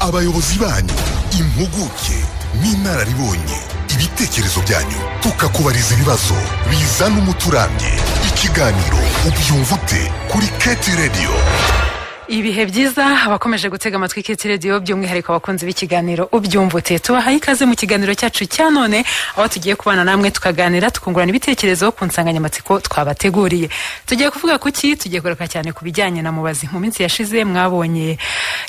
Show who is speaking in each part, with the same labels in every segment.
Speaker 1: abayobozi banyu impuguke n'inararibonye ibitekerezo byanyu tukakubariza ibibazo bizana umuti urambye ikiganiro ubyumva ute kuri keti radiyo
Speaker 2: ibihe byiza abakomeje gutega amatwi kiti radiyo by'umwihariko abakunzi b'ikiganiro ubyumvute tubahaye ikaze mu kiganiro cyacu cya none aho tugiye kubana namwe tukaganira tukungurana ibitekerezo ku nsanganyamatsiko twabateguriye tugiye kuvuga ku ki tugiye kugaruka cyane ku bijyanye na mubazi mu minsi yashize mwabonye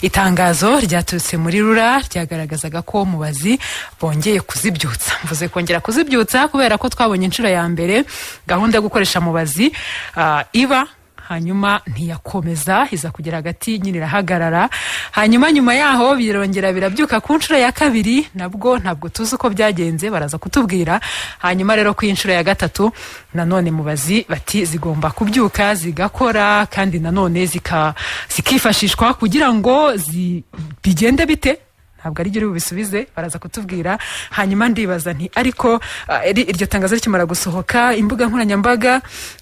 Speaker 2: itangazo ryaturutse muri rura ryagaragazaga ko mubazi bongeye kuzibyutsa mvuze kongera kuzibyutsa kubera ko twabonye inshuro ya mbere gahunda yo gukoresha mubazi ah, iba hanyuma ntiyakomeza iza kugera hagati nyine irahagarara hanyuma nyuma yaho birongera birabyuka ku nshuro ya kabiri nabwo ntabwo tuzi uko byagenze baraza kutubwira hanyuma rero ku nshuro ya gatatu nanone mubazi bati zigomba kubyuka zigakora kandi nanone zika- zikifashishwa kugira ngo zi- bigende bite ntabwo ari byo bisubize baraza kutubwira hanyuma ndibaza nti ariko ah, iri- iryo tangazo rikimara gusohoka imbuga nkoranyambaga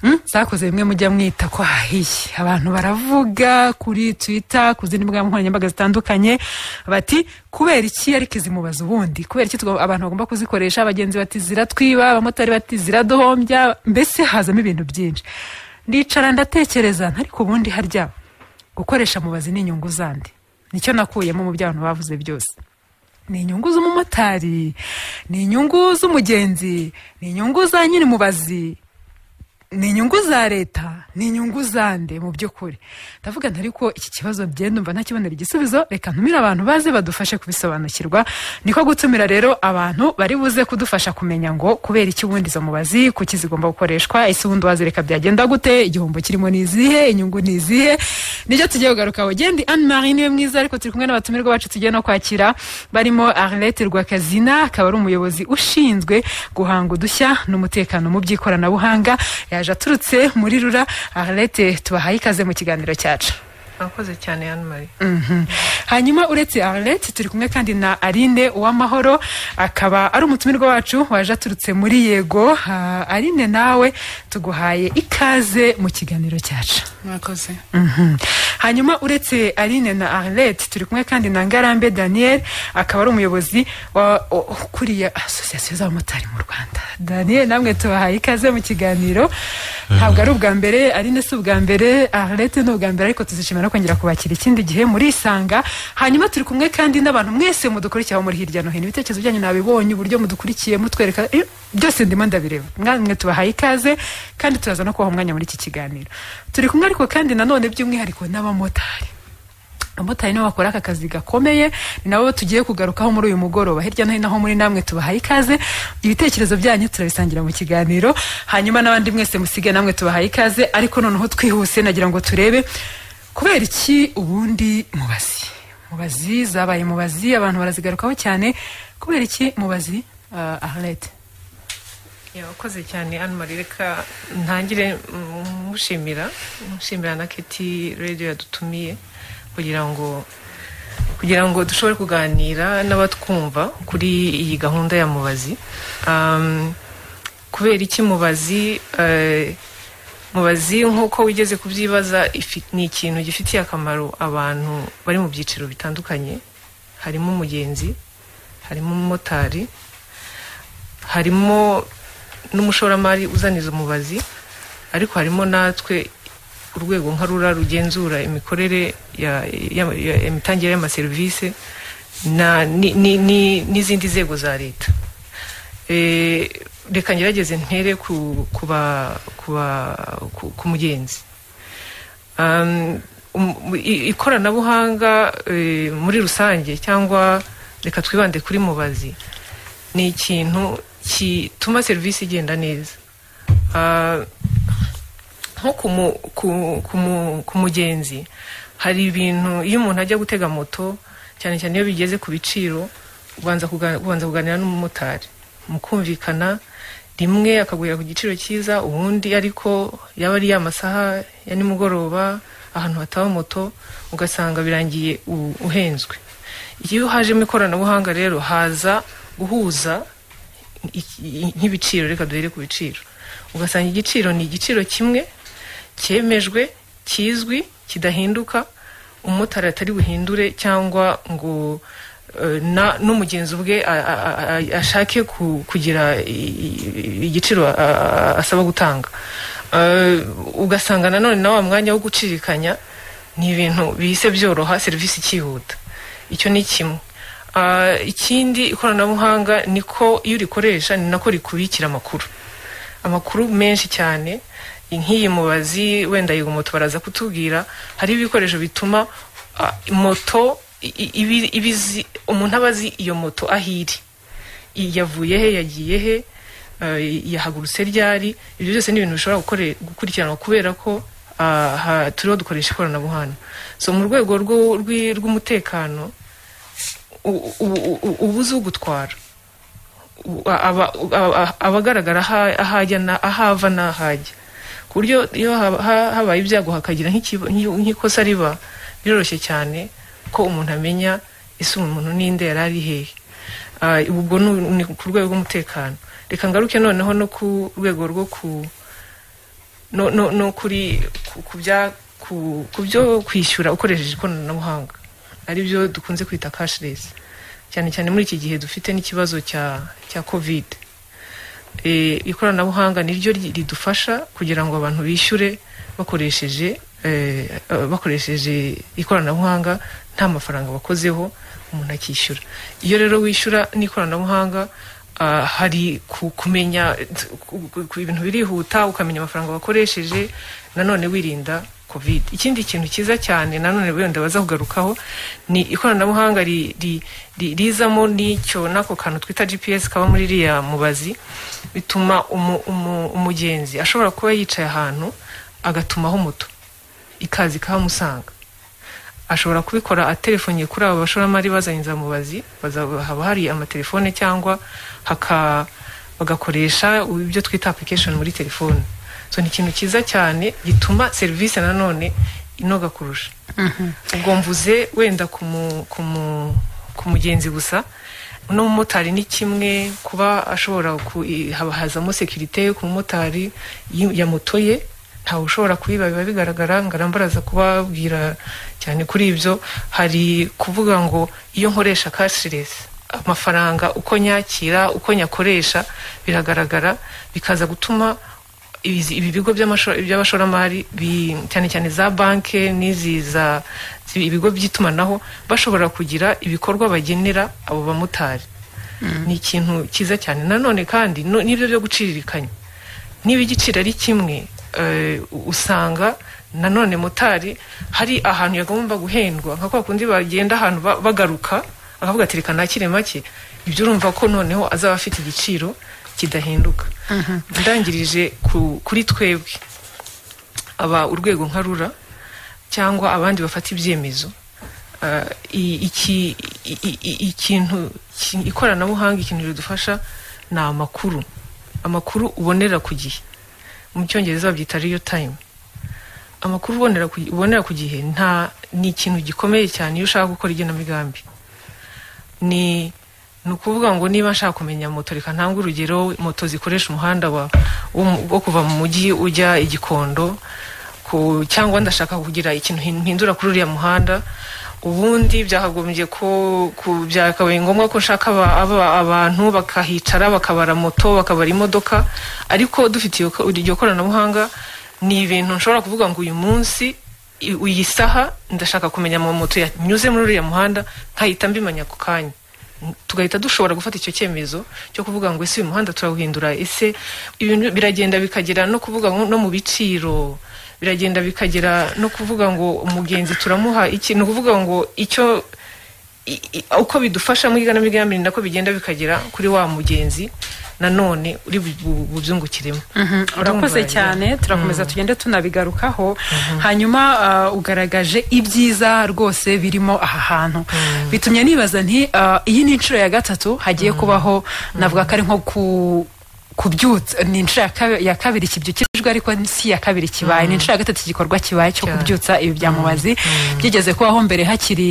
Speaker 2: mm, zakoze bimwe mujya mwita ko hahiye abantu baravuga kuri twitter ku zindi mbuga nkoranyambaga zitandukanye bati kubera iki ariko izi mubaza ubundi kubera iki tugomba- abantu bagomba kuzikoresha abagenzi bati ziratwiba abamotari bati ziradohombya mbese hazamo ibintu byinshi ndicara ndatekereza ariko ubundi harya gukoresha mubazi ni inyungu zandi nicyo nakuyemo mu byo abantu bavuze byose ni inyungu z'umumotari ni inyungu z'umugenzi ni inyungu za nyiri mubazi ni inyungu za leta ni inyungu zande mu by'ukuri ndavuga nti ariko iki kibazo byenda umva ntakibonera igisubizo reka ntumire abantu baze badufashe kubisobanukirwa niko gutumira rero abantu bari buze kudufasha kumenya ngo kubera iki ubundi izo mubazi kuki zigomba gukoreshwa ese ubundi wazireka byagenda gute igihombo kirimo ni izihe inyungu ni izihe nibyo tugiye kugaruka wegendi anne marie niwe mwiza ariko turi kumwe n'abatumirwa bacu tugiye no kwakira barimo arlete rwakazina akaba ari umuyobozi ushinzwe guhanga udushya n'umutekano mu by'ikoranabuhanga yaje aturutse muri rura arlete tubahaye ikaze mu kiganiro cyacu
Speaker 3: mwakoze cyane hano mari
Speaker 2: Mhm. hanyuma uretse arlete turi kumwe kandi na arine uwamahoro akaba ari umutumirwa wacu waje aturutse muri yego Ah, arine nawe tuguhaye ikaze mu kiganiro cyacu
Speaker 3: mwakoze
Speaker 2: Mhm. hanyuma uretse arine na arlete turi kumwe kandi na ngarambe daniel akaba ari umuyobozi wa- o- ukuriye asosiyasiyo z'abamotari mu rwanda daniel namwe tubahaye ikaze mu kiganiro ntabwo ari ubwa mbere arine si ubwa mbere arlete ni ubwa mbere ariko tuzishimira no kongera kubakira ikindi gihe murisanga hanyuma turi kumwe kandi n'abantu mwese mudukurikira aho muri hirya no hino ibitekerezo byanyu nabibonye uburyo mudukurikiye mutwereka eh, byose ndimo ndabireba mwamwe tubahaye ikaze kandi turaza no kubaha umwanya muri iki kiganiro turi kumwe ariko kandi nanone by'umwihariko n'abamotari abamotari nibo bakora aka kazi gakomeye ni nabo tugiye kugarukaho muri uyu mugoroba hirya no hino aho muri namwe tubahaye ikaze ibitekerezo byanyu turabisangira mu kiganiro hanyuma n'abandi mwese musige namwe tubahaye ikaze ariko noneho twihuse nagira ngo turebe kubera iki ubundi mubazi mubazi zabaye mubazi abantu barazigarukaho cyane kubera iki mubazi uh, ahlete
Speaker 3: yakoze cyane hano mari reka ntangire mm, mushimira mushimira na keti radiyo yadutumiye kugira ngo kugira ngo dushobore kuganira n'abatwumva kuri iyi gahunda ya mubazi Um, kubera iki mubazi eh, mubazi nk'uko wigeze kubyibaza ifi- ni ikintu gifitiye akamaro abantu bari mu byiciro bitandukanye harimo umugenzi harimo umumotari harimo n'umushoramari uzaniza umubazi ariko harimo natwe urwego nka rura rugenzura imikorere ya- ya- ya- imitangire y'amaserivisi na- ni- ni- ni- n'izindi nzego za leta Eh, reka ngerageze ntere ku ku ba- ku ba- ku- ku mugenzi Um, um, i- ikoranabuhanga eh, muri rusange cyangwa reka twibande kuri mubazi ni ikintu gituma serivisi igenda neza Ah, nko ku mu- ku- ku mu- ku mugenzi hari ibintu iyo umuntu ajya gutega moto cyane cyane iyo bigeze ku biciro ubanza kuga- ubanza kuganira n'umumotari mukumvikana rimwe akagurira ku giciro cyiza ubundi ariko yaba ari ya masaha ya nimugoroba ahantu hataba moto ugasanga birangiye u- uhenzwe iyo hajemo ikoranabuhanga rero haza guhuza iki- i- nk'ibiciro reka duhere ku biciro ugasanga igiciro ni igiciro kimwe cyemejwe kizwi kidahinduka umumotari atari buhindure cyangwa ngo eh, na- n'umugenzi ubwe a- a- a- ashake ku- kugira i- i- igiciro a- a- asaba gutanga Eh, ugasanga nanone na wa mwanya wo gucirikanya ni ibintu bihise byoroha serivisi ikihuta icyo ni kimwe Ah, ikindi ikoranabuhanga niko iyo urikoresha ni nako rikubikira amakuru amakuru menshi cyane nk'iyi mubazi wenda yego moto baraza kutubwira hari ibikoresho bituma ah, moto i- i- ibi- ibizi umuntu aba azi iyo moto aho iri I- yavuye he yagiye he eh, yahagurutse ryari ibyo byose ni ibintu bishobora gukore- gukurikiranwa kubera ko ah, ha- turiho dukoresha ikoranabuhanga so mu rwego rw'u- rw'i- rw'umutekano u- u- u- uba uzi ugutwara u- aba- aba- aba agaragara aha- ahajya na- ahava n'ahajya ku buryo iyo haba- ha- habaye ibyago hakagira nk'ikiba- nk'i- nk'ikosa riba biroroshye cyane ko umuntu amenya ese umuntu n'inde yari ari hehe Ah, ubwo ni- ni ku rwego rw'umutekano reka ngaruke noneho no ku rwego rwo ku no, no, no kuri ku- ku bya- ku ku byo kwishyura ukoresheje ikoranabuhanga ari byo dukunze kwita cashless cyane cyane muri iki gihe dufite n'ikibazo cya cya covid e, ikoranabuhanga niryo ri- ridufasha kugira ngo abantu bishyure bakoresheje eh, eh, bakoresheje ikoranabuhanga nta mafaranga bakozeho umuntu akishyura iyo rero wishyura n'ikoranabuhanga ah, hari ku- kumenya eh, ku- ku- ku- ibintu birihuta ukamenya amafaranga wakoresheje nanone wirinda covid ikindi kintu cyiza cyane nanone wenda baza kugarukaho ni ikoranabuhanga ri- ri- ri- rizamo n'icyo n'ako kantu twita gps kaba muri iriya mubazi bituma umu- umu- umugenzi ashobora kuba yicaye ahantu agatumaho moto ikaza ikahamusanga ashobora kubikora atelefonye kuri abo bashoramari bazanye inzamubazi baza- haba hari amatelefone cyangwa haka bagakoresha ibyo twita application muri telefone so ni ikintu cyiza cyane gituma serivisi nanone inoga kurusha ubwo mvuze wenda ku mu- ku mu- ku mugenzi gusa n'umumotari ni kimwe kuba ashobora ku- i- haba hazamo sekirite ku mumotari yi- ya moto ye ntawe ushobora kuyiba biba bigaragara ngarambaraza kubabwira cyane kuri ibyo hari kuvuga ngo iyo nkoresha cashless amafaranga uko nyakira uko nyakoresha biragaragara bikaza gutuma ibi ibi bigo by'amasho- by'abashoramari bi- cyane cyane za banki n'izi za zi- ibigo by'itumanaho bashobora kugira ibikorwa bagenera abo bamotari ni ikintu cyiza cyane nanone kandi no- n'ibyo byo guciririkanya niba igiciro ari kimwe eh, usanga nanone motari hari ahantu yagomba guhendwa nka kwa kundi bagenda ahantu ba- bagaruka akavuga ati reka nakire make ibyo urumva ko noneho azaba afite igiciro kidahinduka ndangirije ku- kuri twebwe aba urwego nka rura cyangwa abandi bafata ibyemezo Ah, i- iki- i- i- i- ikintu ki- ikoranabuhanga ikintu ridufasha ni amakuru amakuru ubonera ku gihe mu cyongereza babyita real time amakuru ubonera ku, ubonera ku gihe nta ni ikintu gikomeye cyane iyo ushaka gukora igenamigambi ni ni ukuvuga ngo niba nshaka kumenya moto reka ntanga urugero moto zikoresha umuhanda wa- wo mu- wo kuva mu mujyi ujya i gikondo ku, cyangwa ndashaka kugira ikintu hin- mpindura kuri uriya muhanda ubundi byakagombye ko ku- byakabaye ngombwa ko nshaka aba- aba- abantu bakahicara bakabara moto bakabara imodoka ariko dufite iyo ko- iryo koranabuhanga ni ibintu nshobora kuvuga ngo uyu munsi i- iyi saha ndashaka kumenya ama moto yanyuze muri uriya muhanda nkahita mbimenya ako kanya tugahita dushobora gufata icyo cyemezo cyo kuvuga ngo ese uyu muhanda turawuhindura ese ibintu biragenda bikagera no kuvuga ngo no mu biciro biragenda bikagera no kuvuga ngo umugenzi turamuha iki ni ukuvuga ngo icyo i- i- uko bidufasha muri igenamigambi ni nako bigenda bikagera kuri wa mugenzi nanone uri bu- bubyungukiremo
Speaker 2: Mhm, urakoze
Speaker 3: Urumva,
Speaker 2: cyane turakomeza tugende tunabigarukaho hanyuma ah, ugaragaje ibyiza rwose birimo aha hantu bitumye nibaza nti ah, iyi ni inshuro ya gatatu hagiye kubaho navuga ko ari nko ku kubyutsa ni inshuro ya kabe- ya kabiri kibyukirijwe ariko si iya kabiri kibaye ni inshuro ya gatatu igikorwa kibaye cyo
Speaker 3: Cyane.
Speaker 2: kubyutsa ibi bya mubazi byigeze kubaho mbere hakiri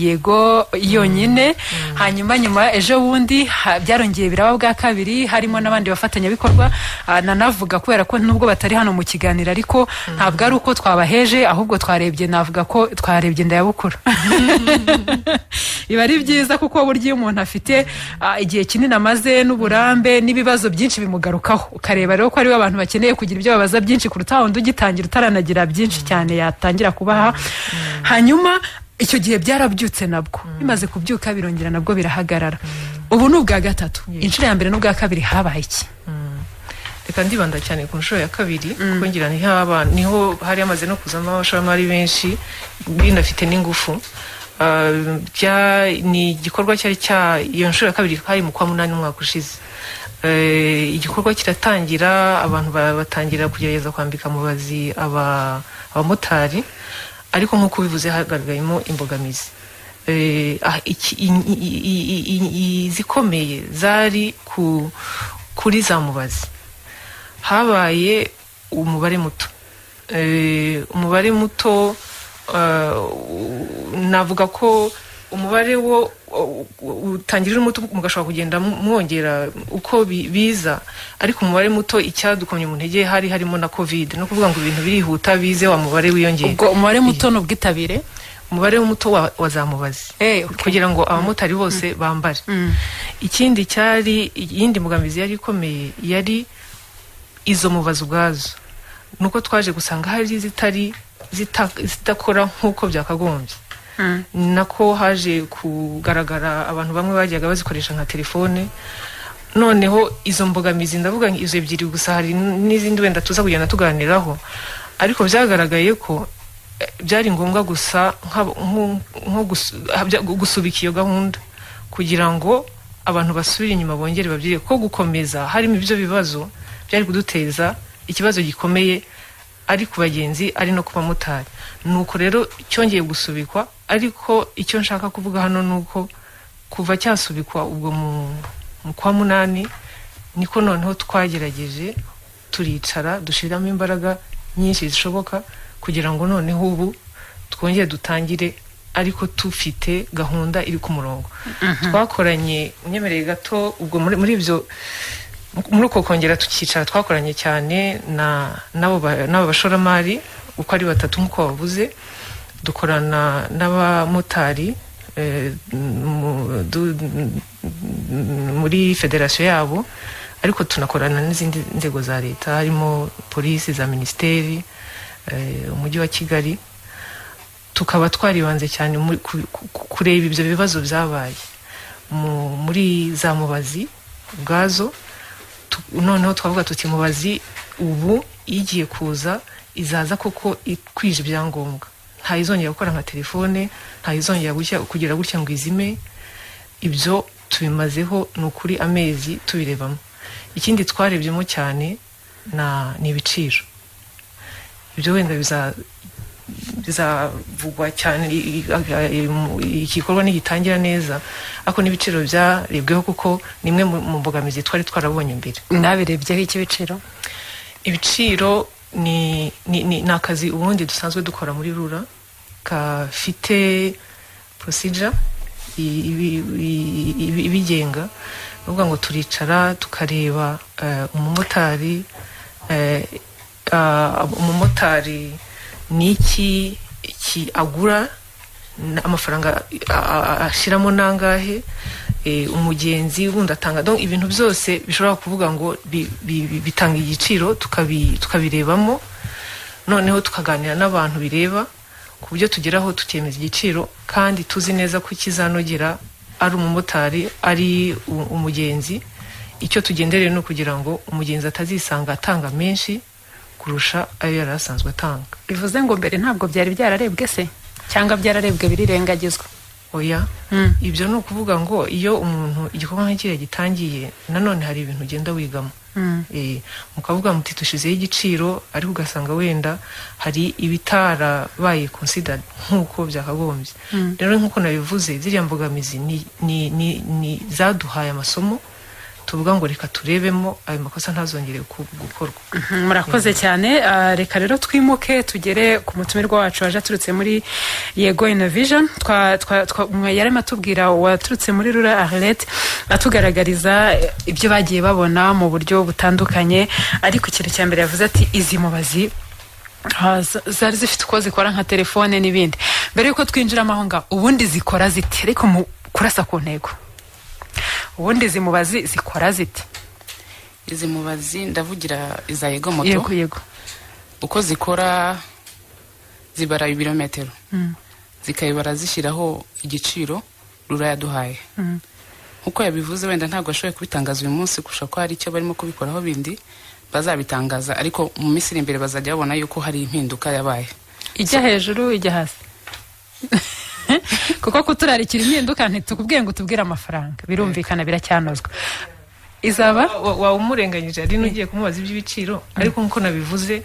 Speaker 2: yego yonyine hanyuma nyuma ejo bundi ha- byarongeye biraba bwa kabiri harimo n'abandi bafatanyabikorwa ah, nanavuga kubera ko nubwo batari hano mu kiganiro ariko ntabwo ari uko twabaheje ahubwo twarebye navuga ko twarebye ndayabukura biba ari byiza kuko burya iyo umuntu afite ah, igihe kinini amaze n'uburambe n'ibibazo byinshi bimugarukaho ukareba rero ko aribo abantu bakeneye kugira ibyo babaza byinshi kuruta wundi ugitangira utaranagira byinshi cyane yatangira kubaha hanyuma icyo gihe byarabyutse nabwo bimaze kubyuka birongera nabwo birahagarara ubu ni ubwa gatatu inshuro ya mbere n'ubwa kabiri habaye iki
Speaker 3: reka ndibanda cyane ku nshuro ya kabiri kuko ngira niho abana niho hari hamaze no kuzamo abashoramari benshi binafite n'ingufu Ah, bya- ni igikorwa cyari cya iyo nshuro ya kabiri hari mu kwa munani umwaka ushize Eh, igikorwa kiratangira abantu ba- batangira kugerageza kwambika mubazi aba- abamotari ariko nk'uko ubivuze hagaragayemo imbogamizi Eh, ah, iki- i- i- i- i- izikomeye zari ku kuri za mubazi habaye umubare muto Eh, umubare muto eh, u- navuga ko umubare wo u- u- utangirira muto mugashobora kugenda mu- mwongera uko bi- biza ariko umubare muto icyadukomye mu ntege hari harimo na covid no kuvuga ngo ibintu birihuta bize wa mubare wiyongera
Speaker 2: ubwo umubare muto ni ubwitabire
Speaker 3: umubare muto wa, wa za mubazi
Speaker 2: Eh, okay.
Speaker 3: kugira ngo abamotari bose bambare ikindi cyari iyindi mbogamizi yari ikomeye yari izo mubazi ubwazo nuko twaje gusanga hari zitari zita- zidakora nk'uko byakagombye nako haje kugaragara abantu bamwe bajyaga bazikoresha nka telefone noneho izo mbogamizi ndavuga nka izo ebyiri gusa hari n- n'izindi wenda tuza kugenda tuganiraho ariko byagaragaye ko eh, byari ngombwa gusa nka- nko- nko gusu- habya- gusubika iyo gahunda kugira ngo abantu basubire inyuma bongere babyire ko gukomeza harimo ibyo bibazo byari kuduteza ikibazo gikomeye ari ku bagenzi ari no ku bamotari nuko rero cyongeye gusubikwa ariko icyo nshaka kuvuga hano ni uko kuva cyasubikwa ubwo mu, mu kwa munani niko noneho twagerageje turicara dushyiramo imbaraga nyinshi zishoboka kugira ngo noneho ubu twongere dutangire ariko tufite gahunda iri ku murongo twakoranye unyemereye gato ubwo muri, muri ibyo muri uko kongera tukicara twakoranye cyane na n'abo ba- n'abo bashoramari uko ari batatu nk'uko wavuze dukorana n'abamotari eh, mu- du- muri federasiyo yabo ariko tunakorana n'izindi nzego za leta harimo polisi za minisiteri eh, umujyi wa kigali tukaba twaribanze cyane muri- ku- ku- ku- kureba ibyo bibazo byabaye mu- muri za mubazi ubwazo tu- noneho twavuga tuti mubazi ubu igiye kuza izaza koko ikwije ibyangombwa nta izongera gukora nka telefone nta izongera gutya- kugira gutya ngo izime ibyo tubimazeho ni ukuri amezi tubirebamo ikindi twarebyemo cyane na- ni ibiciro ibyo wenda biza bizavugwa cyane i- i- aga- i- mu- igikorwa nigitangira neza ariko n'ibiciro byarebweho kuko ni imwe mu mu mbogamizi twari twarabonye mbere
Speaker 2: nabirebyeho icy'ibiciro
Speaker 3: ibiciro ni, ni, ni, ni akazi ubundi dusanzwe dukora muri rura gafite procedure i- ibi- i- ibi- ibigenga ni ukuvuga ngo turicara tukareba eh, umumotari eh, ah, umumotari ni iki iki agura n- amafaranga a- a- ashiramo nangahe eh, umugenzi wundi atanga donc ibintu byose bishobora kuvuga ngo bi- bi- bi- bitanga igiciro tukabi- tukabirebamo noneho tukaganira n'abantu bireba ku buryo tugeraho tukemeza igiciro kandi tuzi neza ko ikizanogera ari umumotari ari u- umugenzi icyo tugendereye ni ukugira ngo umugenzi atazisanga atanga menshi kurusha ayo yari asanzwe atanga
Speaker 2: bivuze ngo mbere ntabwo byari byararebwe se cyangwa byararebwe birirengagizwa
Speaker 3: oya
Speaker 2: Mm.
Speaker 3: ibyo ni ukuvuga ngo iyo umuntu igikorwa nk'ikiriya gitangiye nanone hari ibintu ugenda wigamo Eh, mukavuga muti dushyizeho igiciro ariko ugasanga wenda hari ibitarabaye considered nk'uko byakagombye rero nk'uko nabivuze ziriya mbogamizi ni, ni, ni, ni zaduhaye amasomo tuvuga ngo reka turebemo ayo makosa ntazongere gu- gukorwa
Speaker 2: murakoze cyane Ah, reka rero twimuke tugere ku mutumirwa wacu waje aturutse muri yego innovation twa- twa- twa- mwe yarimo atubwira waturutse muri rura arlet atugaragariza eh, ibyo bagiye babona mu buryo butandukanye ariko ikintu cya mbere yavuze ati izi mubazi ah, z- zari zifite uko zikora nka telefone n'ibindi mbere yuko twinjiramo aho ngaho ubundi zikora zite ariko mu kurasa ku ntego ubundi izi mubazi zikora zite
Speaker 4: izi mubazi ndavugira iza yego moto
Speaker 2: yego yego
Speaker 4: uko zikora zibara ibirometero zikayibara zishyiraho igiciro rura yaduhaye nkuko yabivuze wenda ntabwo ashoboye kubitangaza uyu munsi kurusha ko hari icyo barimo kubikoraho bindi bazabitangaza ariko mu minsi iri imbere bazajya babona yuko hari impinduka yabaye
Speaker 2: ijya hejuru ijya hasi kuko kuturarikira impinduka ntitukubwiye ngo utubwire amafaranga birumvikana biracyanozwa izaba
Speaker 3: Wa- wa- waba umurenganyije hari n'ugiye kumubaza iby'ibiciro ariko nk'uko nabivuze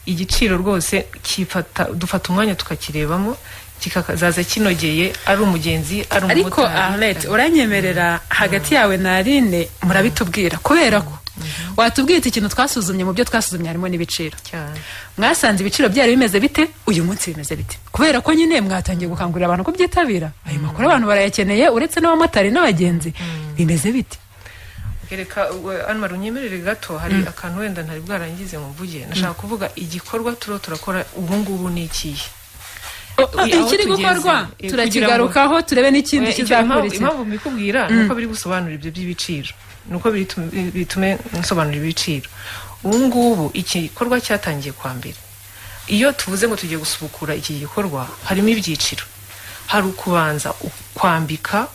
Speaker 3: igiciro rwose kifata dufata umwanya tukakirebamo kikazaza kinogeye ari umugenzi ari
Speaker 2: ariko
Speaker 3: umumotari
Speaker 2: arlet uranyemerera hagati yawe na aline murabitubwira kubera ko watubwiye ati ikintu twasuzumye mu byo twasuzumye harimo n'ibiciro
Speaker 3: cyane
Speaker 2: mwasanze ibiciro byari bimeze bite uyu munsi bimeze bite kubera ko nyine mwatangiye gukangurira abantu ko byitabira ayo makuru abantu barayakeneye uretse n'abamotari n'abagenzi bimeze bite
Speaker 3: reka we- anmar unyemerere gato hari akantu wenda ntari bwarangize mvuge nashaka kuvuga igikorwa turiho turakora ubungubu ni ikihe
Speaker 2: Ah,
Speaker 3: aho
Speaker 2: ikiri
Speaker 3: tugeze,
Speaker 2: gukorwa
Speaker 3: eh,
Speaker 2: turakigarukaho turebe n'ikindi
Speaker 3: Oya, icyo impamvu-
Speaker 2: kizakurikira
Speaker 3: impamvu mbikubwira ni uko biri gusobanura ibyo by'ibiciro ni uko bitum- bitume nsobanura ibiciro ubu ngubu iki gikorwa cyatangiye kwa mbere iyo tuvuze ngo tugiye gusubukura iki gikorwa harimo ibyiciro hari ukubanza u- kwambika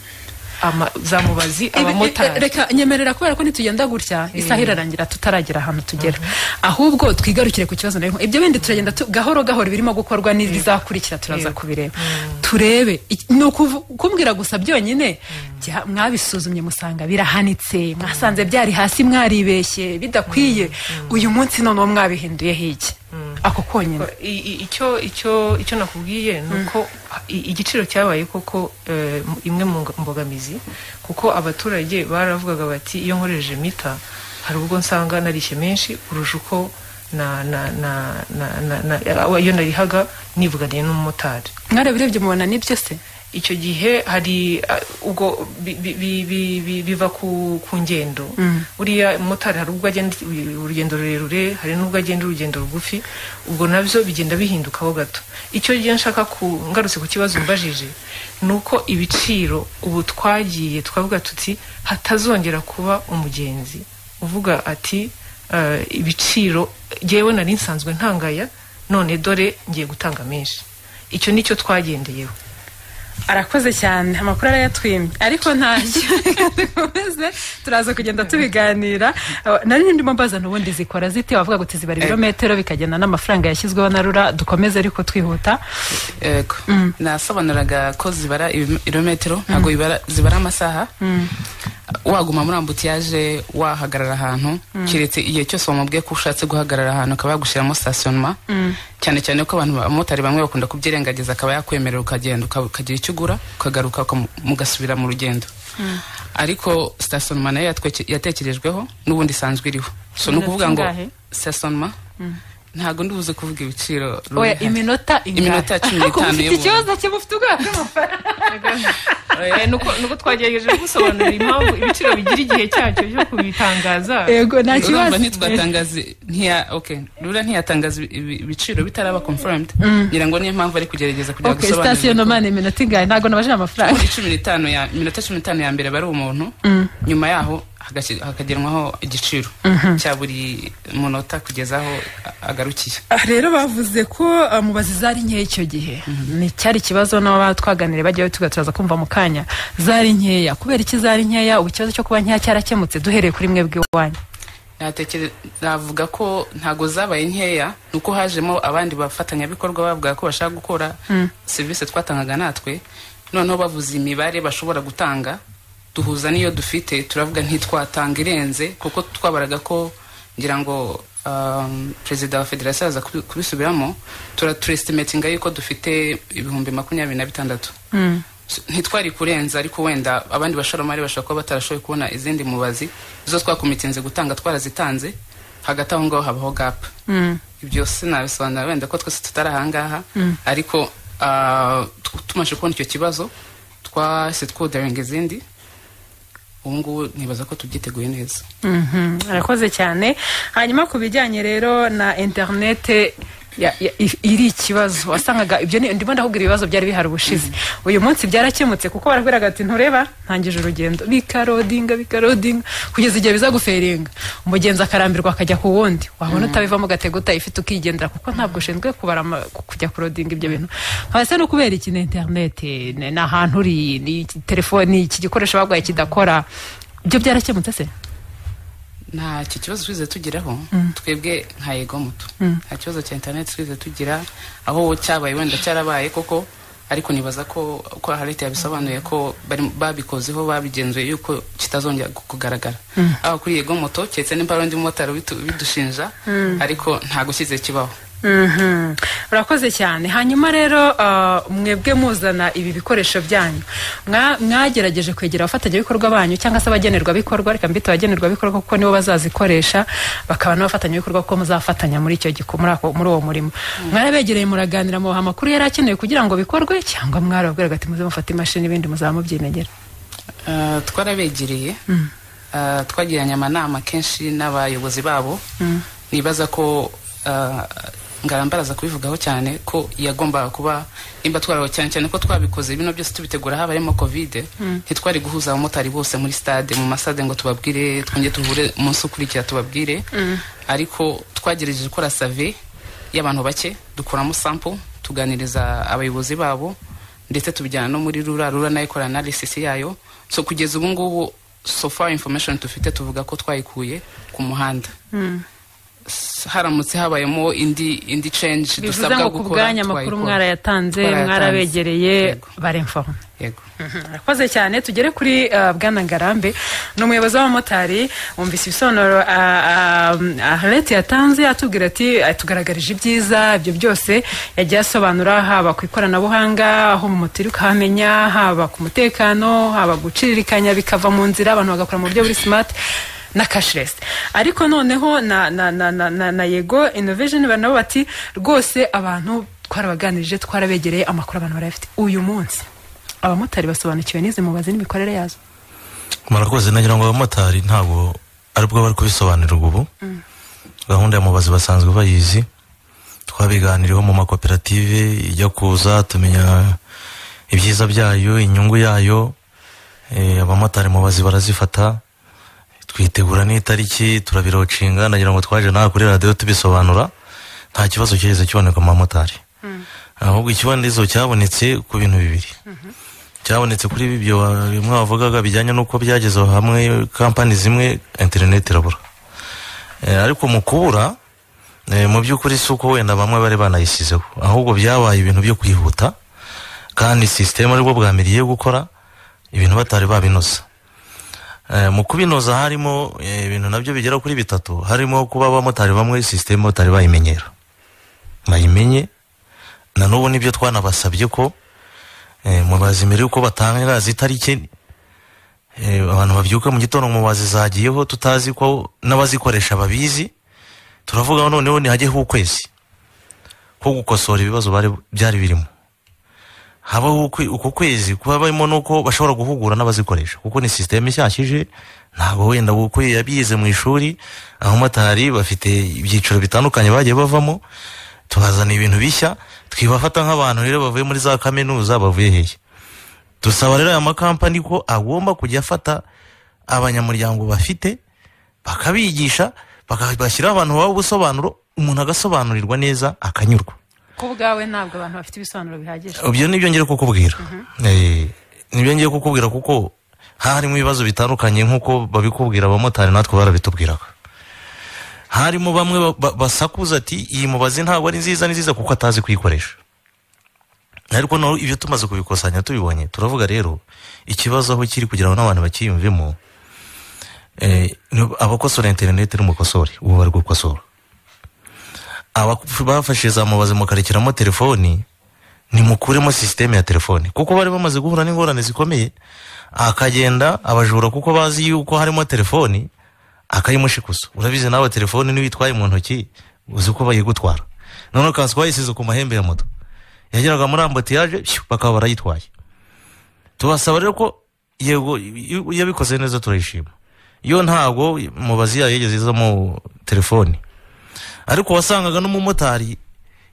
Speaker 3: ama, za mubazi
Speaker 2: Ibi-
Speaker 3: abamotari
Speaker 2: eh, reka nyemerera kubera ko nitugenda gutya isaha irarangira tutaragera ahantu tugera ahubwo twigarukire ku kibazo nari ibyo bindi turagenda tu- gahoro gahoro birimo gukorwa n'ibizakurikira turaza
Speaker 3: Yego.
Speaker 2: kubireba turebe iki- ni ukuvu- kumbwira gusa byonyine bya- mwabisuzumye musanga birahanitse mwasanze byari hasi mwaribeshye bidakwiye uyu munsi noneho mwabihinduyeho iki ako konyine
Speaker 3: I- i- icyo icyo icyo nakubwiye ni uko i- igiciro cyabaye koko eh, m- imwe mu nga- mbogamizi kuko abaturage baravugaga bati iyo nkoresheje mita hari ubwo nsanga narishe menshi kurusha uko na na na na na na- iyo narihaga nivuganiye n'umumotari
Speaker 2: mwarabirebye mubona ni byo se
Speaker 3: icyo gihe hari ah, ubwo bi- bi- bi- bi- bi- biva ku, ku ngendo buriya motari hari ubwo agenda urugendo rurerure hari n'ubwo agenda urugendo rugufi ubwo nabyo bigenda bihindukaho gato icyo gihe nshaka ku ngarutse ku kibazo mbajije ni uko ibiciro ubu twagiye twavuga tuti hatazongera kuba umugenzi uvuga ati eh, ibiciro jyewe nari nsanzwe ntangaya none dore ngiye gutanga menshi icyo nicyo twagendeyeho
Speaker 2: arakoze cyane amakuru arayatwimye ariko ntacyo dukomeze turaza kugenda tubiganira Uh, nari ndimo mbaza n'ubundi zikora zite wavuga ngo tizibara ibirometero bikagenda n'amafaranga yashyizweho na rura dukomeze ariko twihuta
Speaker 4: yego nasobanuraga ko zibara ibirometero ntabwo bibara- zibara amasaha waguma muri ambutiyaje wahagarara ahantu keretse igihe cyose wamubwiye ko ushatse guhagarara ahantu akaba yagushyiramo stationnement cyane cyane ko abantu abamotari bamwe bakunda kubyirengagiza akaba yakwemerera ukagenda uka- ukagira icyo ugura ukagaruka ukamu- mugasubira mu rugendo ariko stationnement nayo yatweke- yatekerejweho n'ubundi isanzwe iriho so ni
Speaker 2: Iminota
Speaker 4: ukuvuga ngo
Speaker 2: ingahe?
Speaker 4: stationnement ntabwo ndibuze kuvuga ibiciro
Speaker 2: oya
Speaker 4: Ruri.
Speaker 2: iminota ingahe?
Speaker 4: Iminota cumi
Speaker 2: Ariko uba
Speaker 4: n'itanu
Speaker 2: ufite
Speaker 4: y'ubuntu.
Speaker 2: ikibazo cyo ufite ubwaka
Speaker 3: Eh, nuko nuko twagerageje gusobanura impamvu ibiciro bigira igihe cyacyo cyo kubitangaza
Speaker 2: yego nta kibazo
Speaker 4: urumva ntitwatangaza ntiya okay rura ntiyatangaza ibi- ibi- ibiciro bitaraba confirmed ngira ngo niyo mpamvu ari kugerageza kugira
Speaker 2: Okay,
Speaker 4: gusobanurira
Speaker 2: station nomani iminota ingahe ntabwo nabajije amafaranga
Speaker 4: cumi n'itanu ya iminota cumi n'itanu ya mbere aba ari umuntu nyuma yaho hagasi- hakagenwaho igiciro cya buri munota kugeza aho a- agarukiye
Speaker 2: Ah, rero bavuze ko ah, mubazi zari nkeya icyo gihe ni cyari ikibazo n'aba twaganiriye bajyayo tugaturaza kumva mu kanya zari nkeya kubera iki zari nkeya ubu ikibazo cyo kuba nkeya cyarakemutse duhereye kuri mwebwe iwanyu
Speaker 4: natekere navuga ko ntago zabaye nkeya nuko hajemo abandi bafatanyabikorwa bavuga ko bashaka gukora serivisi twatangaga natwe noneho bavuze imibare bashobora gutanga duhuza n'iyo dufite turavuga ntitwatanga irenze kuko twabaraga ko ngira ngo um, perezida wa federasiyo aza kubi- kubisubiramo tura turestimatinga yuko dufite ibihumbi makumyabiri na bitandatu ntitwari kurenza ariko wenda abandi bashoramari bashobora kuba batarashoboye kubona izindi mubazi zo twakomitinze gutanga twarazitanze hagati aho ngaho habaho gap ibyo sinabisobanura wenda ko twese tutari ahangaha ariko ah, tu- tumaze kubona icyo kibazo twahise twudaringa izindi ubu ngubu nibaza ko tubyiteguye neza
Speaker 2: Mhm, arakoze cyane hanyuma ku bijyanye rero na interinete ya- ya- i- iri ikibazo wasangaga ibyo ni- ndimo ndakubwira ibibazo byari bihari ubushize uyu munsi byarakemutse kuko barakubwiraga ati ntureba ntangije urugendo bikarodinga bikarodinga kugeza igihe bizaguferinga umugenzi akarambirwa akajya ku wundi wabona utabivamo ugatega utayifite ukigendera kuko ntabwo ushinzwe kubara ama- ku- kujya kurodinga ibyo bintu hasi no kubera iki na interinete ni ni ahantu uri ni iki- telefoni iki gikoresho baguhaye kidakora ibyo byarakemutse se
Speaker 4: nta icyo kibazo twigeze tugeraho twebwe nka yego muto nta kibazo cya interineti twigeze tugira aho cyabaye wenda cyarabaye koko ariko nibaza ko ko harete yabisobanuye ko bari- babikozeho babigenzuye yuko kitazongera gu- kugaragara aho kuri yego moto keretse nimba ari undi mumotari bitu- bidushinja ariko ntago kize kibaho
Speaker 2: Mhm. urakoze cyane hanyuma rero ah, mwebwe muzana ibi bikoresho byanyu Mwa- mwagerageje kwegera abafatanyabikorwa banyu cyangwa se abagenerwabikorwa reka mbite abagenerwabikorwa kuko nibo bazazikoresha bakaba n'abafatanyabikorwa kuko muzafatanya muri icyo giku- muri ako- muri uwo murimo mwarabegereye muraganira mubaha amakuru yari akenewe kugira ngo bikorwe cyangwa mwarababwiraga ati muze mufate imashini ibindi muzaba mubyinegera
Speaker 4: Ah, twarabegereye Ah, twagiranye amanama kenshi n'abayobozi babo nibaza ko ah, ngarambaraza kubivugaho cyane ko yagombaga kuba nimba twaraho cyane cyane ko twabikoze bino byose tubitegura haba harimo covid ntitwari guhuza abamotari bose muri stade mu masade ngo tubabwire twongere tuhure umunsi ukurikira tubabwire ariko twagerageje gukora save y'abantu bake dukuramo sample tuganiriza abayobozi babo ndetse tubijyana no muri rura rura nayo ikora analysis yayo so kugeza ubu ngubu so far information dufite tuvuga ko twayikuye ku muhanda S- haramutse habayemo indi indi change
Speaker 2: bivuze
Speaker 4: dusabwa
Speaker 2: ngo ku
Speaker 4: gukora
Speaker 2: bwanyu amakuru
Speaker 4: twayikora.
Speaker 2: mwarayatanze
Speaker 4: Twarayatanze.
Speaker 2: mwarabegereye
Speaker 4: Yego,
Speaker 2: baremfoma
Speaker 4: yego
Speaker 2: murakoze cyane tugere kuri uh, bwana ngarambe ni umuyobozi w'abamotari wumvise ibisobanuro uh, uh, ahareti yatanze atubwira ati atugaragarije ibyiza ibyo byose yagiye asobanura haba ku ikoranabuhanga aho mu moteri ukahamenya haba ku mutekano haba guciririkanya bikava mu nzira abantu bagakora mu buryo buri smart na cashless ariko noneho na, na, na, na, na, na yego innovation bari nabo bati rwose abantu twarabaganirije twarabegereye amakuru abantu barayafite uyu munsi abamotari basobanukiwe n'izi mubazi n'imikorere yazo
Speaker 5: murakoze nagira ngo abamotari ntabwo ari bwo bari kubisobanurirwa ubu gahunda ya mubazi basanzwe bayizi twabiganiriyeho mu makoperative ijya kuza tumenya ibyiza byayo inyungu yayo eh, abamotari mubazi barazifata twitegura n'itariki turabirocinga nagira ngo twaje nawe kuri radiyo tubisobanura nta kibazo cyigeze kiboneka mu bamotari ahubwo ikibonedizo cyabonetse ku bintu bibiri cyabonetse kuri ibi byo wa- bimwe wavugaga bijyanye n'uko byageze hamwe kampani zimwe interineti irabura Eh, ariko mu kubura eh, mu by'ukuri si uko wenda bamwe bari banayisizeho ahubwo byabaye ibintu byo kwihuta kandi sisiteme aribwo bwa mbere igiye gukora ibintu batari babinoza Eh, mu kubinoza harimo eh, ibintu nabyo bigera kuri bitatu harimo kuba abamotari bamwe sisiteme batari bayimenyera bayimenye na n'ubu nibyo twanabasabye ko Eh, mubazi mbere yuko batanga itariki eh, abantu babyuka mu gitondo mubazi zagiyeho tutazi ko n'abazikoresha babizi turavuga noneho ntihajyeho ukwezi ko gukosora ibibazo bari- byari birimo habaho ukwe- uko kwezi kuba barimo nuko bashobora guhugura n'abazikoresha kuko ni sisiteme ishyashije ntabwo wenda kuko yabize mu ishuri abamotari bafite ibyiciro bitandukanye bagiye bavamo tubazana ibintu bishya twibafata nk'abantu rero bavuye muri za kaminuza bavuye hehe dusaba rero aya makampani ko agomba kujya afata abanyamuryango bafite bakabigisha bakabashyiraho abantu baba ubusobanuro umuntu agasobanurirwa neza akanyurwa
Speaker 2: ko ubwawe ntabwo abantu bafite ibisobanuro bihagije
Speaker 5: ibyo nibyo ngiye kukubwira Eh, nibyo ngiye kukubwira kuko harimo ibibazo bitandukanye nk'uko babikubwira abamotari natwe barabitubwiraga harimo bamwe ba- ba- basakuza ati iyi mubazi ntabwo ari nziza ni nziza kuko atazi kuyikoresha ariko naho ibyo tumaze kubikusanya tubibonye turavuga rero ikibazo aho kiri kugira ngo n'abantu bakiyumvemo eh, ni- abakosora interineti n'umukosori ubu bari gukosora abafashe za mubazi mukarekiramo telefoni nimukuremo sisiteme ya telefone kuko bari bamaze guhura n'ingorane zikomeye akagenda abajura kuko bazi yuko harimo telefoni akayimushikuza urabizi nawe telefoni niyo uyitwaye mu ntoki uzi ko bayigutwara noneho ukaza wayisize ku mahembe ya moto yageraga muri ambotiyaje pfiu, bakaba barayitwaye tubasaba rero ko yego iyo- iyo abikoze neza turayishima iyo ntabwo mubazi yayo yigeze izamo telefoni ariko wasangaga n'umumotari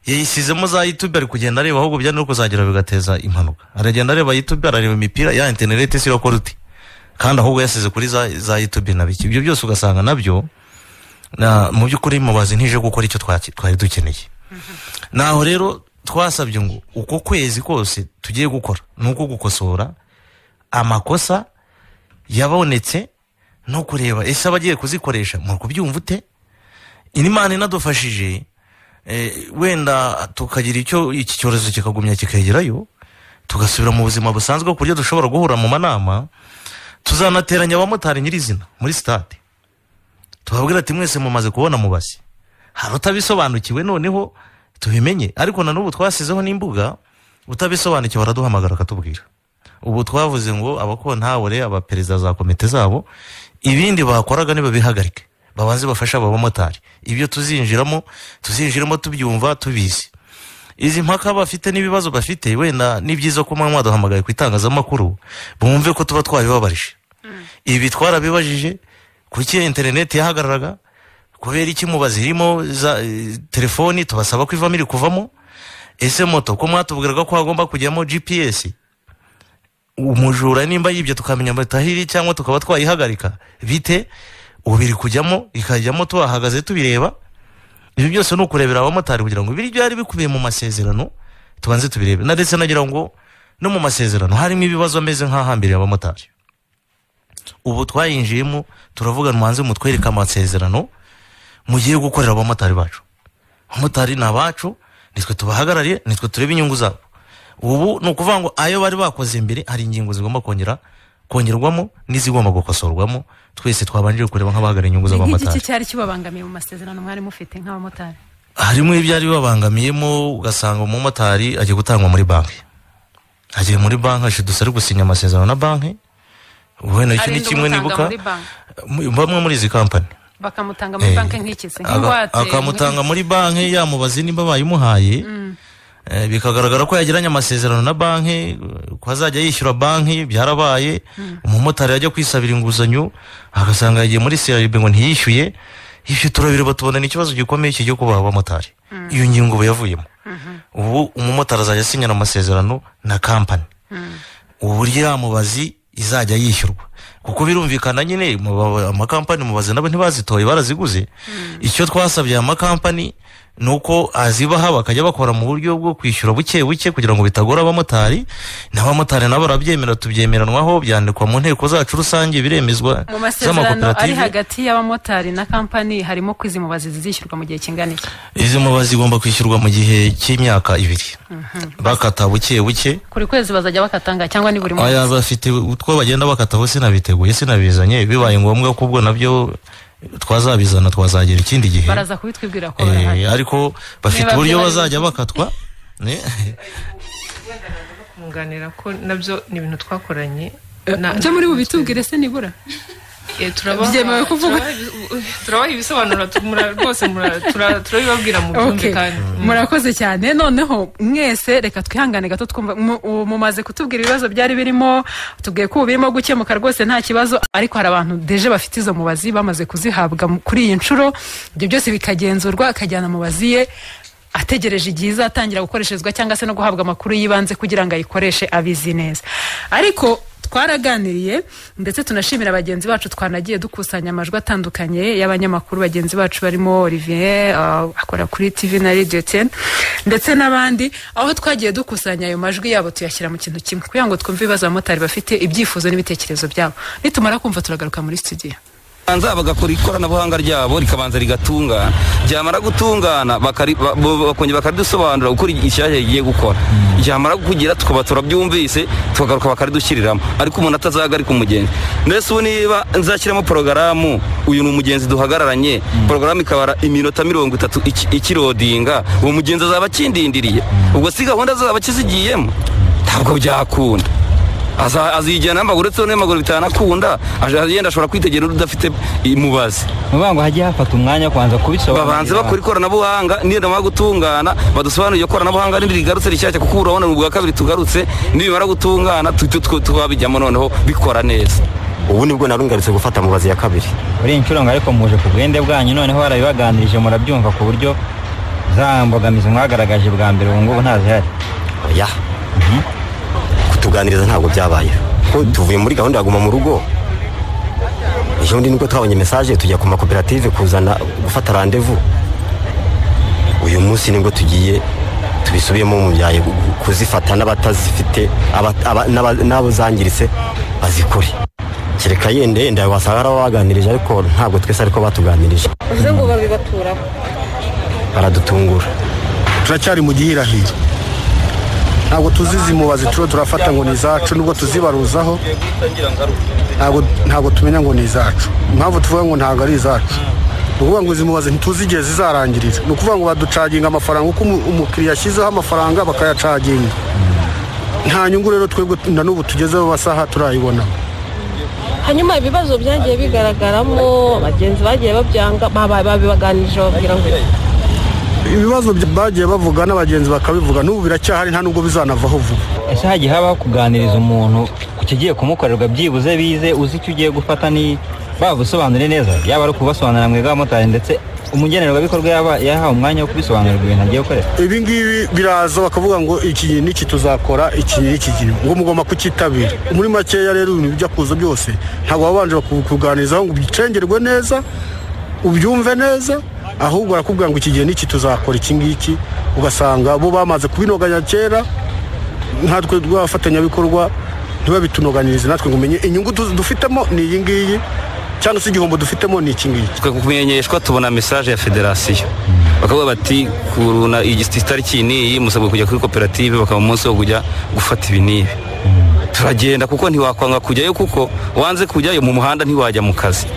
Speaker 5: yayisizemo za yutube ari kugenda areba ahubwo byari no kuzagera bigateza impanuka aragenda areba yutube arareba imipira ya interineti si yakora uti kandi ahubwo yasize kuri za, za yutube na biki ibyo byose ugasanga nabyo na, mu by'ukuri mubazi ntije gukora icyo twaki- twari dukeneye naho rero twasabye ngo uko kwezi kose tugiye gukora ni uko gukosora amakosa yabonetse no kureba ese abagiye kuzikoresha mu kubyumva ute imana inadufashije eh, wenda tukagira icyo iki cyorezo kikagumya kikagerayo tugasubira mu buzima busanzwe ku buryo dushobora guhura mu manama tuzanateranya abamotari nyirizina muri sitade tubabwira ati mwese mumaze kubona mubazi hari utabisobanukiwe noneho tubimenye ariko na n'ubu twasizeho n'imbuga utabisobanukiwe araduhamagara akatubwira ubu twavuze ngo abakontawure abaperezida za komite zabo ibindi bakoraga nibabihagarike babanze bafashe abo bamotari ibyo tuzinjiramo tuzinjiramo tubyumva tubizi izi mpaka bafite n'ibibazo bafite wenda ni byiza ko muba mwaduhamagaye ku itangazamakuru bumve ko tuba twabibabarije ibi twarabibajije kuki interineti yahagararaga kubera iki muba zirimo za eh, telefoni tubasaba ko ivamo iri kuvamo ese moto ko mwatubwiraga ko hagomba kujyamo gps umujura nimba yibye tukamenya amatahiri cyangwa tukaba twayihagarika bite ubu biri kujyamo ikajyamo tuhahagaze tubireba ibi byose ni ukurebera abamotari kugira ngo ibiri byari bikubiye mu masezerano tubanze tubirebe na ndetse nagira ngo no mu masezerano harimo ibibazo ameze nk'ahambiriye abamotari ubu twayinjiyemo turavuga mubanze mutwereke amasezerano mugiye gukorera abamotari bacu abamotari ni abacu nitwe tubahagarariye nitwe tureba inyungu zabo ubu ni ukuvuga ngo ayo bari bakoze mbere hari ingingo zigomba kongera kongerwamo n'izigomba gukosorwamo twese twabanjije kureba nk'abahagarariye inyungu
Speaker 2: ni nk'igiki
Speaker 5: z'abamotari
Speaker 2: cyari kibabangamiye mu masezerano mwari mufite nk'abamotari
Speaker 5: harimo ibyari bibabangamiyemo ugasanga umumotari agiye gutangwa muri banki agiye muri banki ashidutse ari gusinya amasezerano na banki wenda iki ni
Speaker 2: Arinda
Speaker 5: kimwe
Speaker 2: umutanga
Speaker 5: nibuka
Speaker 2: muri banki.
Speaker 5: mu- bamwe muri izi kampani
Speaker 2: bakamutanga muri
Speaker 5: Eh,
Speaker 2: banki nk'ikizi
Speaker 5: aga-
Speaker 2: nk'ingwate
Speaker 5: akamutanga muri banki yamubaze nimba bayimuhaye Eh, bikagaragara ko yagiranye amasezerano na banki eh, ko azajya yishyura banki byarabaye umumotari yajya kwisabira inguzanyo agasanga yagiye muri crb ngo ntiyishyuye ibyo turabireba tubona ni ikibazo gikomeye kijya kubaha abamotari iyo ngingo ubu yavuyemo ubu umumotari azajya asinyana amasezerano na kampani uburyo yamubazi izajya yishyurwa kuko birumvikana nyine mu ba- amakampani mubazi nabo ntibazitoye baraziguze icyo twasabye aya makampani ni uko azibaha bakajya bakora mu buryo bwo kwishyura buke buke kugira ngo bitagora abamotari n'abamotari nabo barabyemera tubyemeranwaho byandikwa mu nteko zacu rusange biremezwa
Speaker 2: mu masezerano ari hagati y'abamotari na kampani harimo ko izi mubazi zizishyurwa mu gihe kingana iki
Speaker 5: izi mubazi igomba kwishyurwa mu gihe cy'imyaka ibiri bakata buke buke
Speaker 2: buri kwezi bazajya bakatanga cyangwa ni buri
Speaker 5: aya
Speaker 2: munsi
Speaker 5: bafite utwo bagenda bakataho sinabiteguye sinabizanye bibaye ngombwa ko ubwo nabyo twazabizana twazagera ikindi gihe
Speaker 2: baraza kubitwibwira ko
Speaker 5: Eh,
Speaker 2: barahari
Speaker 5: ariko bafite
Speaker 2: Niba
Speaker 5: uburyo
Speaker 2: byaba ari
Speaker 5: bazajya bakatwa Ne?
Speaker 3: kumwunganira ko nabyo ni ibintu twakoranye na-
Speaker 2: ibyo muri bubitubwire se nibura
Speaker 3: Eh, turabaha-
Speaker 2: Byemewe kuvuga.
Speaker 3: turabaha- Turabaha ibisobanuro tu- mura- rwose mura- tura- turabibabwira mu byumve
Speaker 2: Okay.
Speaker 3: kandi
Speaker 2: murakoze cyane noneho mwese reka twihangane gato twumva mu- u- mumaze kutubwira ibibazo byari birimo tubwiye ko ubu birimo gukemuka rwose nta kibazo ariko hari abantu deje bafite izo mubazi bamaze kuzihabwa mu- kuri iyi nshuro ibyo byose bikagenzurwa akajyana mubazi ye ategereje igihe izatangira gukoreshezwa cyangwa se no guhabwa amakuru y'ibanze kugira ngo ayikoreshe abizi neza ariko twaraganiriye ndetse tunashimira bagenzi bacu twanagiye dukusanya amajwi atandukanye y'abanyamakuru bagenzi bacu barimo olivier uh, akora kuri tv na radio ten ndetse n'abandi aho twagiye dukusanya ayo majwi yabo tuyashyira mu kintu kimwe kugira ngo twumve ibibazo abamotari bafite ibyifuzo n'ibitekerezo byabo nitumara kumva turagaruka muri studio
Speaker 6: banza bagakora ikoranabuhanga ryabo rikabanza rigatungana ryamara gutungana bakari- ba- bo- bakongera bakaridusobanurira gukora icyashya rigiye gukora ryamara kugira tukaba turabyumvise tukagaruka bakaridushyiriramo ariko umuntu atazahagarika umugenzi mbese ubu niba nzashyiramo porogaramu uyu ni umugenzi duhagararanye porogaramu ikabara iminota mirongo itatu iki- ikirodinga uwo mugenzi azaba akindindiriye ubwo si gahunda azaba akizigiyemo ntabwo byakunda Aza- azijyana amaguru uretse n'amaguru bitanakunda aje- yenda ashobora kwitegera undi udafite imubazi
Speaker 7: vuba ngo hajye hafata umwanya kubanza kubisobanurira
Speaker 6: babanze bakora ikoranabuhanga niyo namara gutungana badusobanurire ikoranabuhanga n'indi rigarutse rishyashya kuko urabona ni ubwa kabiri tugarutse nibimara gutungana tu- tu- twabijyamo noneho bikora neza
Speaker 8: ubu nibwo narungarutse gufata mubazi ya kabiri
Speaker 7: muri iyi nshuro ngo ariko muje ku bwende bwanyu noneho barabibaganirije murabyumva ku buryo za mbogamizi mwagaragaje bwa mbere ubu ngubu ntazihari
Speaker 8: oya kutuganiriza ntabwo byabayeho ko tuvuye muri gahunda ya guma mu rugo ejo bundi nibwo twabonye mesaje tujya ku makoperative kuzana gufata randevu uyu munsi nibwo tugiye tubisubiyemo mu byaye kuzifata n'abatazifite aba- aba- n'aba- n'abo zangiritse bazikore kereka yenda yenda wasanga ari waganirije ariko ntabwo twese ariko batuganirije
Speaker 9: uvuze ngo babibaturaho
Speaker 8: baradutungura
Speaker 10: turacyari mu gihirahiro ntabwo tuzizi mubazi turiho turafata ngo ni izacu nubwo tuzibaruzaho ntabwo ntabwo tumenya ngo ni izacu impamvu tuvuga ngo ntabwo ari izacu ni ukuvuga ngo izi mubazi ntituzi igihe zizarangirira ni ukuvuga ngo baducaginga amafaranga uko umu- umukiriya ashyizeho amafaranga bakayacaginga nta nyungu rero twebwe na n'ubu tugezeho amasaha turayibona
Speaker 9: hanyuma ibibazo byagiye bigaragaramo abagenzi bagiye babyanga baba- babibaganirije bababwira ngo iki?
Speaker 10: ibibazo bya- bagiye bavuga n'abagenzi bakabivuga n'ubu biracyahari nta nubwo bizanavaho vuba
Speaker 7: ese hagiye habaho kuganiriza umuntu ku kigiye kumukorerwa byibuze bize uzi icyo ugiye gufata ni babusobanure neza yaba ari ukubasobanurira mwebwe abamotari ndetse umugenerwabikorwa yaba yahawe umwanya wo kubisobanurirwa ibintu agiye gukorera
Speaker 10: ibi ngibi biraza bakavuga ngo iki n'iki tuzakora iki n'iki kintu ngo mugomba kucyitabira muri makeya rero ibintu bijya kuza byose ntabwo wabanje kuganirizaho ngo ubicengerwe neza ubyumve neza ahubwo barakubwira ngo iki gihe n'iki tuzakora iki ngiki ugasanga bo bamaze kubinoganya kera natwe rw'abafatanyabikorwa ntibabitunoganirize natwe ngo umenye inyungu tu- dufitemo ni iyi ngiyi cyangwa se igihombo dufitemo ni iki ngiki
Speaker 6: twe kumenyeshwa tubona mesaje ya federasiyo bakavuga bati kuruna iyi tariki n'iyi musabwe kujya kuri koperative bakaba umunsi wo kujya gufata ibi n'ibi turagenda kuko ntiwakwanga kujyayo kuko wanze kujyayo mu muhanda ntiwajya mu kazi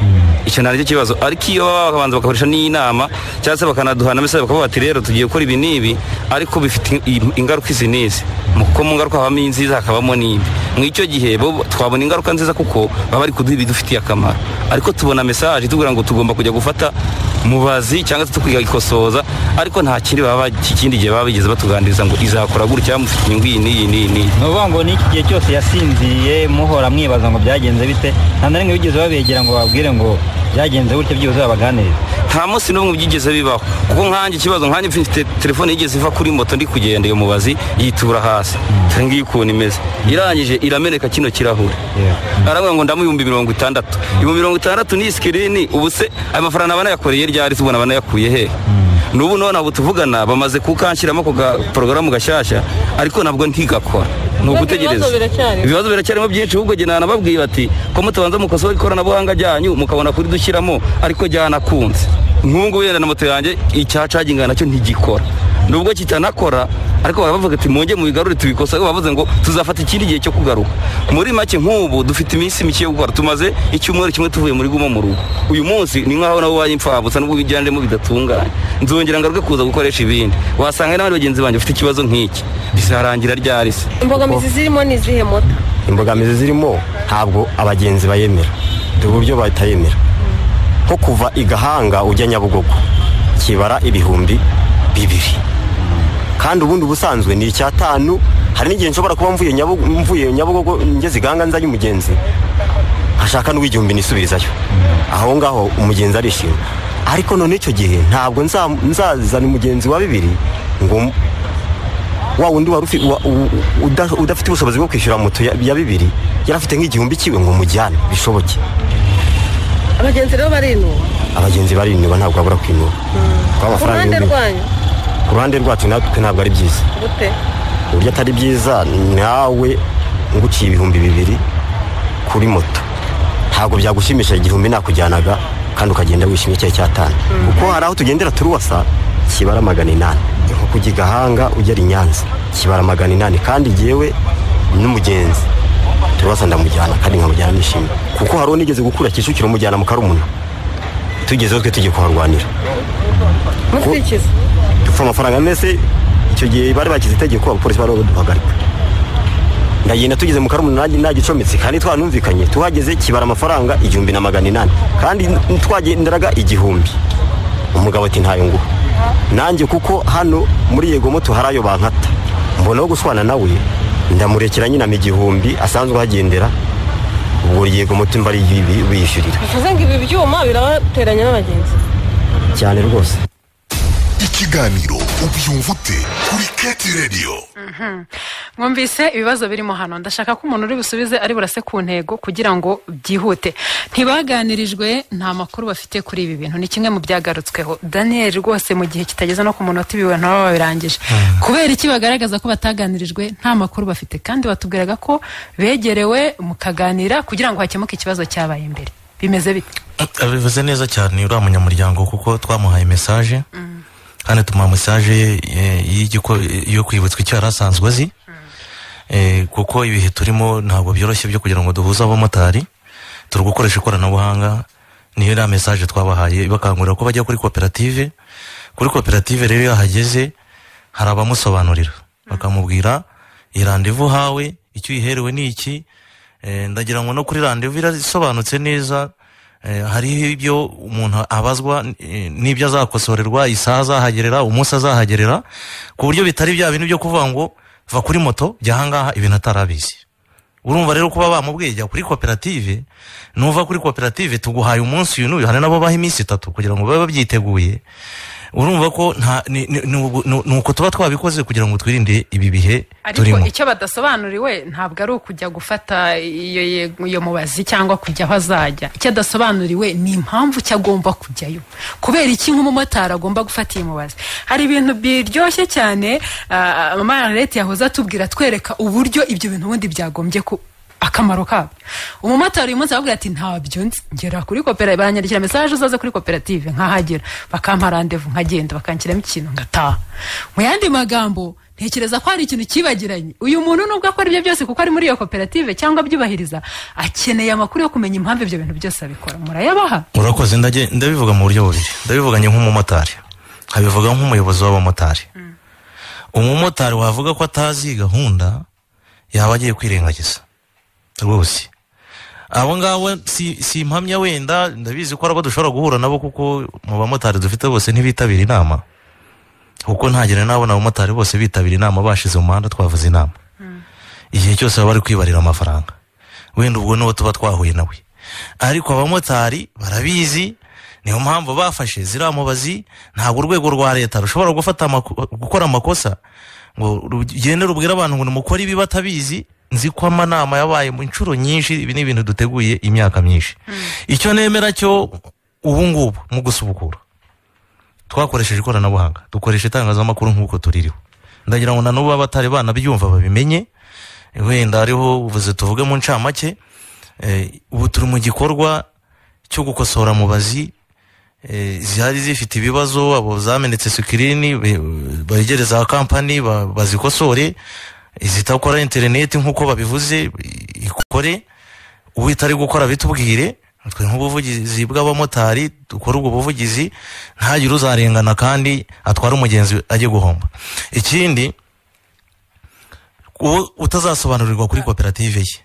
Speaker 6: icyo nta nicyo kibazo ariko iyo baba babanza bakakoresha n'inama cyangwa se bakanaduhana mesaje bakavuga bati rero tugiye gukora ibi n'ibi ariko bifite in- ingaruka izi n'izi Mu- kuko mu ngaruka habamo inziza hakabamo n'ibi mu icyo gihe bo twabona ingaruka nziza kuko baba bari kuduha ibidufitiye akamaro ariko tubona mesaje itubwira ngo tugomba kujya gufata mubazi cyangwa se tukikosoza ariko nta kindi baba ikindi gihe baba bigeze batuganiriza ngo izakora gutya mufite inyungu iyi n'iyi n'iyi n'iyi
Speaker 7: ni ukuvuga ngo n'iki gihe cyose yasinziriye muhora mwibaza ngo byagenze bite nta na rimwe bigeze babegera ngo bababwire ngo byagenze gutya byibuze babaganirize
Speaker 6: nta munsi n'umwe byigeze bibaho kuko nkanjye ikibazo nkanjye mfite telefone yigeze iva kuri moto ndi kugenda iyo mubazi yitura hasi dore ngiyi ukuntu imeze irangije irameneka kino kirahure aravuga ngo ndamu ibihumbi mirongo itandatu ibihumbi mirongo itandatu ni sikirini ubu se ayo mafaranga banayakoreye ryari tubona banayakuye hehe n'ubu none abo tuvugana bamaze kukanshyiramo ako ga- porogaramu gashyashya ariko nabwo ntigakora ni ugutegereza
Speaker 9: Ibibazo biracyariho.
Speaker 6: ibibazo biracyarimo byinshi ahubwo njye nanababwiye bati ko mutabanza mukosora ikoranabuhanga ryanyu mukabona kuri dushyiramo ariko ryanakunze nk'ubu ngubu yenda na moto yanjye icyacaginga nacyo ntigikora nubwo kitanakora ariko baba bavuga ati mwongere mubigarure tubikosore bavuze ngo tuzafata ikindi gihe cyo kugaruka muri make nk'ubu dufite iminsi mike yo gukora tumaze icyumweru kimwe tuvuye muri gumo mu rugo uyu munsi ni nk'aho nabo baye imfabusa nubwo ibiganiremo bidatunganye nzongera ngaruke kuza gukoresha ibindi wasanga n'abandi bagenzi banjye bafite ikibazo nk'iki bizarangira ryari se
Speaker 9: imbogamizi zirimo ni izihe moto
Speaker 8: imbogamizi zirimo ntabwo abagenzi bayemera dore uburyo batayemera nko kuva i gahanga ujya nyabugogo kibara ibihumbi bibiri kandi ubundi ubusanzwe ni icyatanu hari n'igihe nshobora kuba mvuye Nyabugo- mvuye nyabugogo ngeze iganga nzanye umugenzi ashaka n'uw'igihumbi nisubirizayo aho ngaho umugenzi arishima ariko none icyo gihe ntabwo nza- nzazana umugenzi wa bibiri ngo m- wa wundi wari ufi- wa- u- u- uda- udafite ubushobozi bwo kwishyura moto ya ya bibiri yari afite nk'igihumbi kiwe ngo mujyane bishoboke
Speaker 9: abagenzi rero barinuba
Speaker 8: abagenzi barinuba ntabwo babura kwinuba kuko
Speaker 9: ku ruhande
Speaker 8: ibihumbi-
Speaker 9: rwanyu
Speaker 8: ku ruhande rwacu natwe ntabwo ari byiza
Speaker 9: gute
Speaker 8: uburyo atari byiza nawe nguciye ibihumbi bibiri kuri moto nta ntabwo byagushimisha igihumbi nakujyanaga kandi ukagenda wishimye icyayi cyatanu kuko hari aho tugendera turi wasa kibara magana inani nko kujya i gahanga ugera i nyanza kibara magana inani kandi jyewe n'umugenzi turabasa ndamujyana kandi nkamujyana nishimye kuko hari unigeze gukura kicukiro umujyana mu karumuna tugezeho twe tugiye kuharwanira
Speaker 9: mukurikiza
Speaker 8: dupfa amafaranga mese icyo gihe bari bakize itegeko abapolisi bari baduhagarika ndagenda tugeze mu karumuna nanjye nagicometse kandi twanumvikanye tuhageze kibara amafaranga igihumbi na magana inani kandi twagenderaga igihumbi umugabo ati ntayo nguha nanjye kuko hano muri yego moto hari ayo bankata mbonaho guswana nawe ndamurekera nyinama igihumbi asanzwe ahagendera ubwo yego moto mba ari biyishyurira
Speaker 9: bivuze ngo ibi byuma birabateranya n'abagenzi
Speaker 8: cyane rwose
Speaker 1: ikiganiro ubyumva ute kuri keti radiyo
Speaker 2: mwumvise ibibazo birimo hano ndashaka ko umuntu uri busubize ari burase ku ntego kugira ngo byihute ntibaganirijwe nta makuru bafite kuri ibi bintu ni kimwe mu byagarutsweho daniel rwose mu gihe kitageze no ku munota ibiwe ntaba babirangije kubera iki bagaragaza ko bataganirijwe nta makuru bafite kandi batubwiraga ko begerewe mukaganira kugira ngo hakemuke ikibazo cyabaye imbere bimeze bite
Speaker 5: bivuze neza cyane uriya munyamuryango kuko twamuhaye mesaje kandi tumuha mesaje ye eh, y'igiko- yo kwibutswa icyo yari asanzwe azi Eh, kuko ibihe turimo ntabwo byoroshye byo kugira ngo duhuze abamotari turi gukoresha ikoranabuhanga niyo iriya mesaje twabahaye bakangurira ko bajya kuri koperative kuri koperative rero iyo ahageze hari abamusobanurira bakamubwira iyi randevu hawe icyo uyiherewe ni iki Eh, ndagira ngo no kuri randevu irasobanutse neza Eh, hariho ibyo umuntu abazwa eh, n'ibyo azakosorerwa isaha azahagerera umunsi azahagerera ku buryo bitari bya bintu byo kuvuga ngo va kuri moto jya ahangaha ibintu atarabizi urumva rero kuba bamubwiye jya kuri koperative nuva kuri koperative tuguhaye umunsi uyu n'uyu hari nabo baha iminsi itatu kugira ngo babe babyiteguye urumva ko nta ni- ni- ni ubu- ni- ni uko tuba twabikoze kugira ngo twirinde ibi bihe
Speaker 2: ariko
Speaker 5: turimo
Speaker 2: icyo badasobanuriwe ntabwo ari ukujya gufata iyo ye- iyo mubazi cyangwa kujya aho azajya icyo adasobanuriwe ni impamvu icyo agomba kujyayo kubera iki nk'umumotari agomba gufata iyi mubazi hari ibintu biryoshye cyane ah, mama leta yahoze atubwira atwereka uburyo ibyo bintu ubundi byagombye ku akamaro kabyo umumotari uyu munsi avuga ati ntabyo nzi ngera kuri koperative baranyandikira mesaje uzaze kuri koperative nkahagera bakampa randevu nkagenda bakanshyiramo ikintu ngataha mu yandi magambo ntekereza ko hari ikintu kibagiranye uyu muntu nubwo akora ibyo byose kuko ari muri iyo koperative cyangwa abyubahiriza akeneye amakuru yo kumenya impamvu ibyo bintu byose abikora murayabaha
Speaker 5: urakoze ndage- ndabivuga mu buryo bubiri ndabivuganye nk'umumotari nkabivuga nk'umuyobozi w'abamotari umumotari wavuga ko atazi gahunda yaba agiye kwirengagiza rwose abo ngabo si, si impamya wenda ndabizi ko hari abo dushobora guhura nabo kuko mu bamotari dufite bose ntibitabira inama kuko ntagera nabona abamotari bose bitabira inama bashize mu muhanda twavuze inama igihe cyose baba bari kwibarira amafaranga wenda ubwo n'uwo tuba twahuye nawe ariko abamotari barabizi niyo mpamvu bafashe ziriya mubazi ntabwo urwego rwa leta rushobora gufata amako- gukora amakosa ngo rugende rubwire abantu ngo nimukore ibi batabizi nzi ko amanama yabaye mu nshuro nyinshi ibi ni ibintu duteguye imyaka myinshi icyo nemera cyo ubu ngubu mu gusubukura twakoresheje ikoranabuhanga dukoresha itangazamakuru nk'uko tuririho ndagira ngo na n'ubu abatari banabyumva babimenye wenda hariho uvuze tuvuge mu ncamake Eh, ubu turi mu gikorwa cyo gukosora mubazi eh, zihari zifite ibibazo abo zamenetse sikirini be- begereza za kampani ba- bazikosore izidakora interineti nk'uko babivuze i- ikore uwitari gukora bitubwire twe nk'ubuvugizi bw'abamotari dukora ubwo buvugizi ntagire uzarengana kandi atwara umugenzi ajye guhomba ikindi uwo utazasobanurirwa kuri koperative ye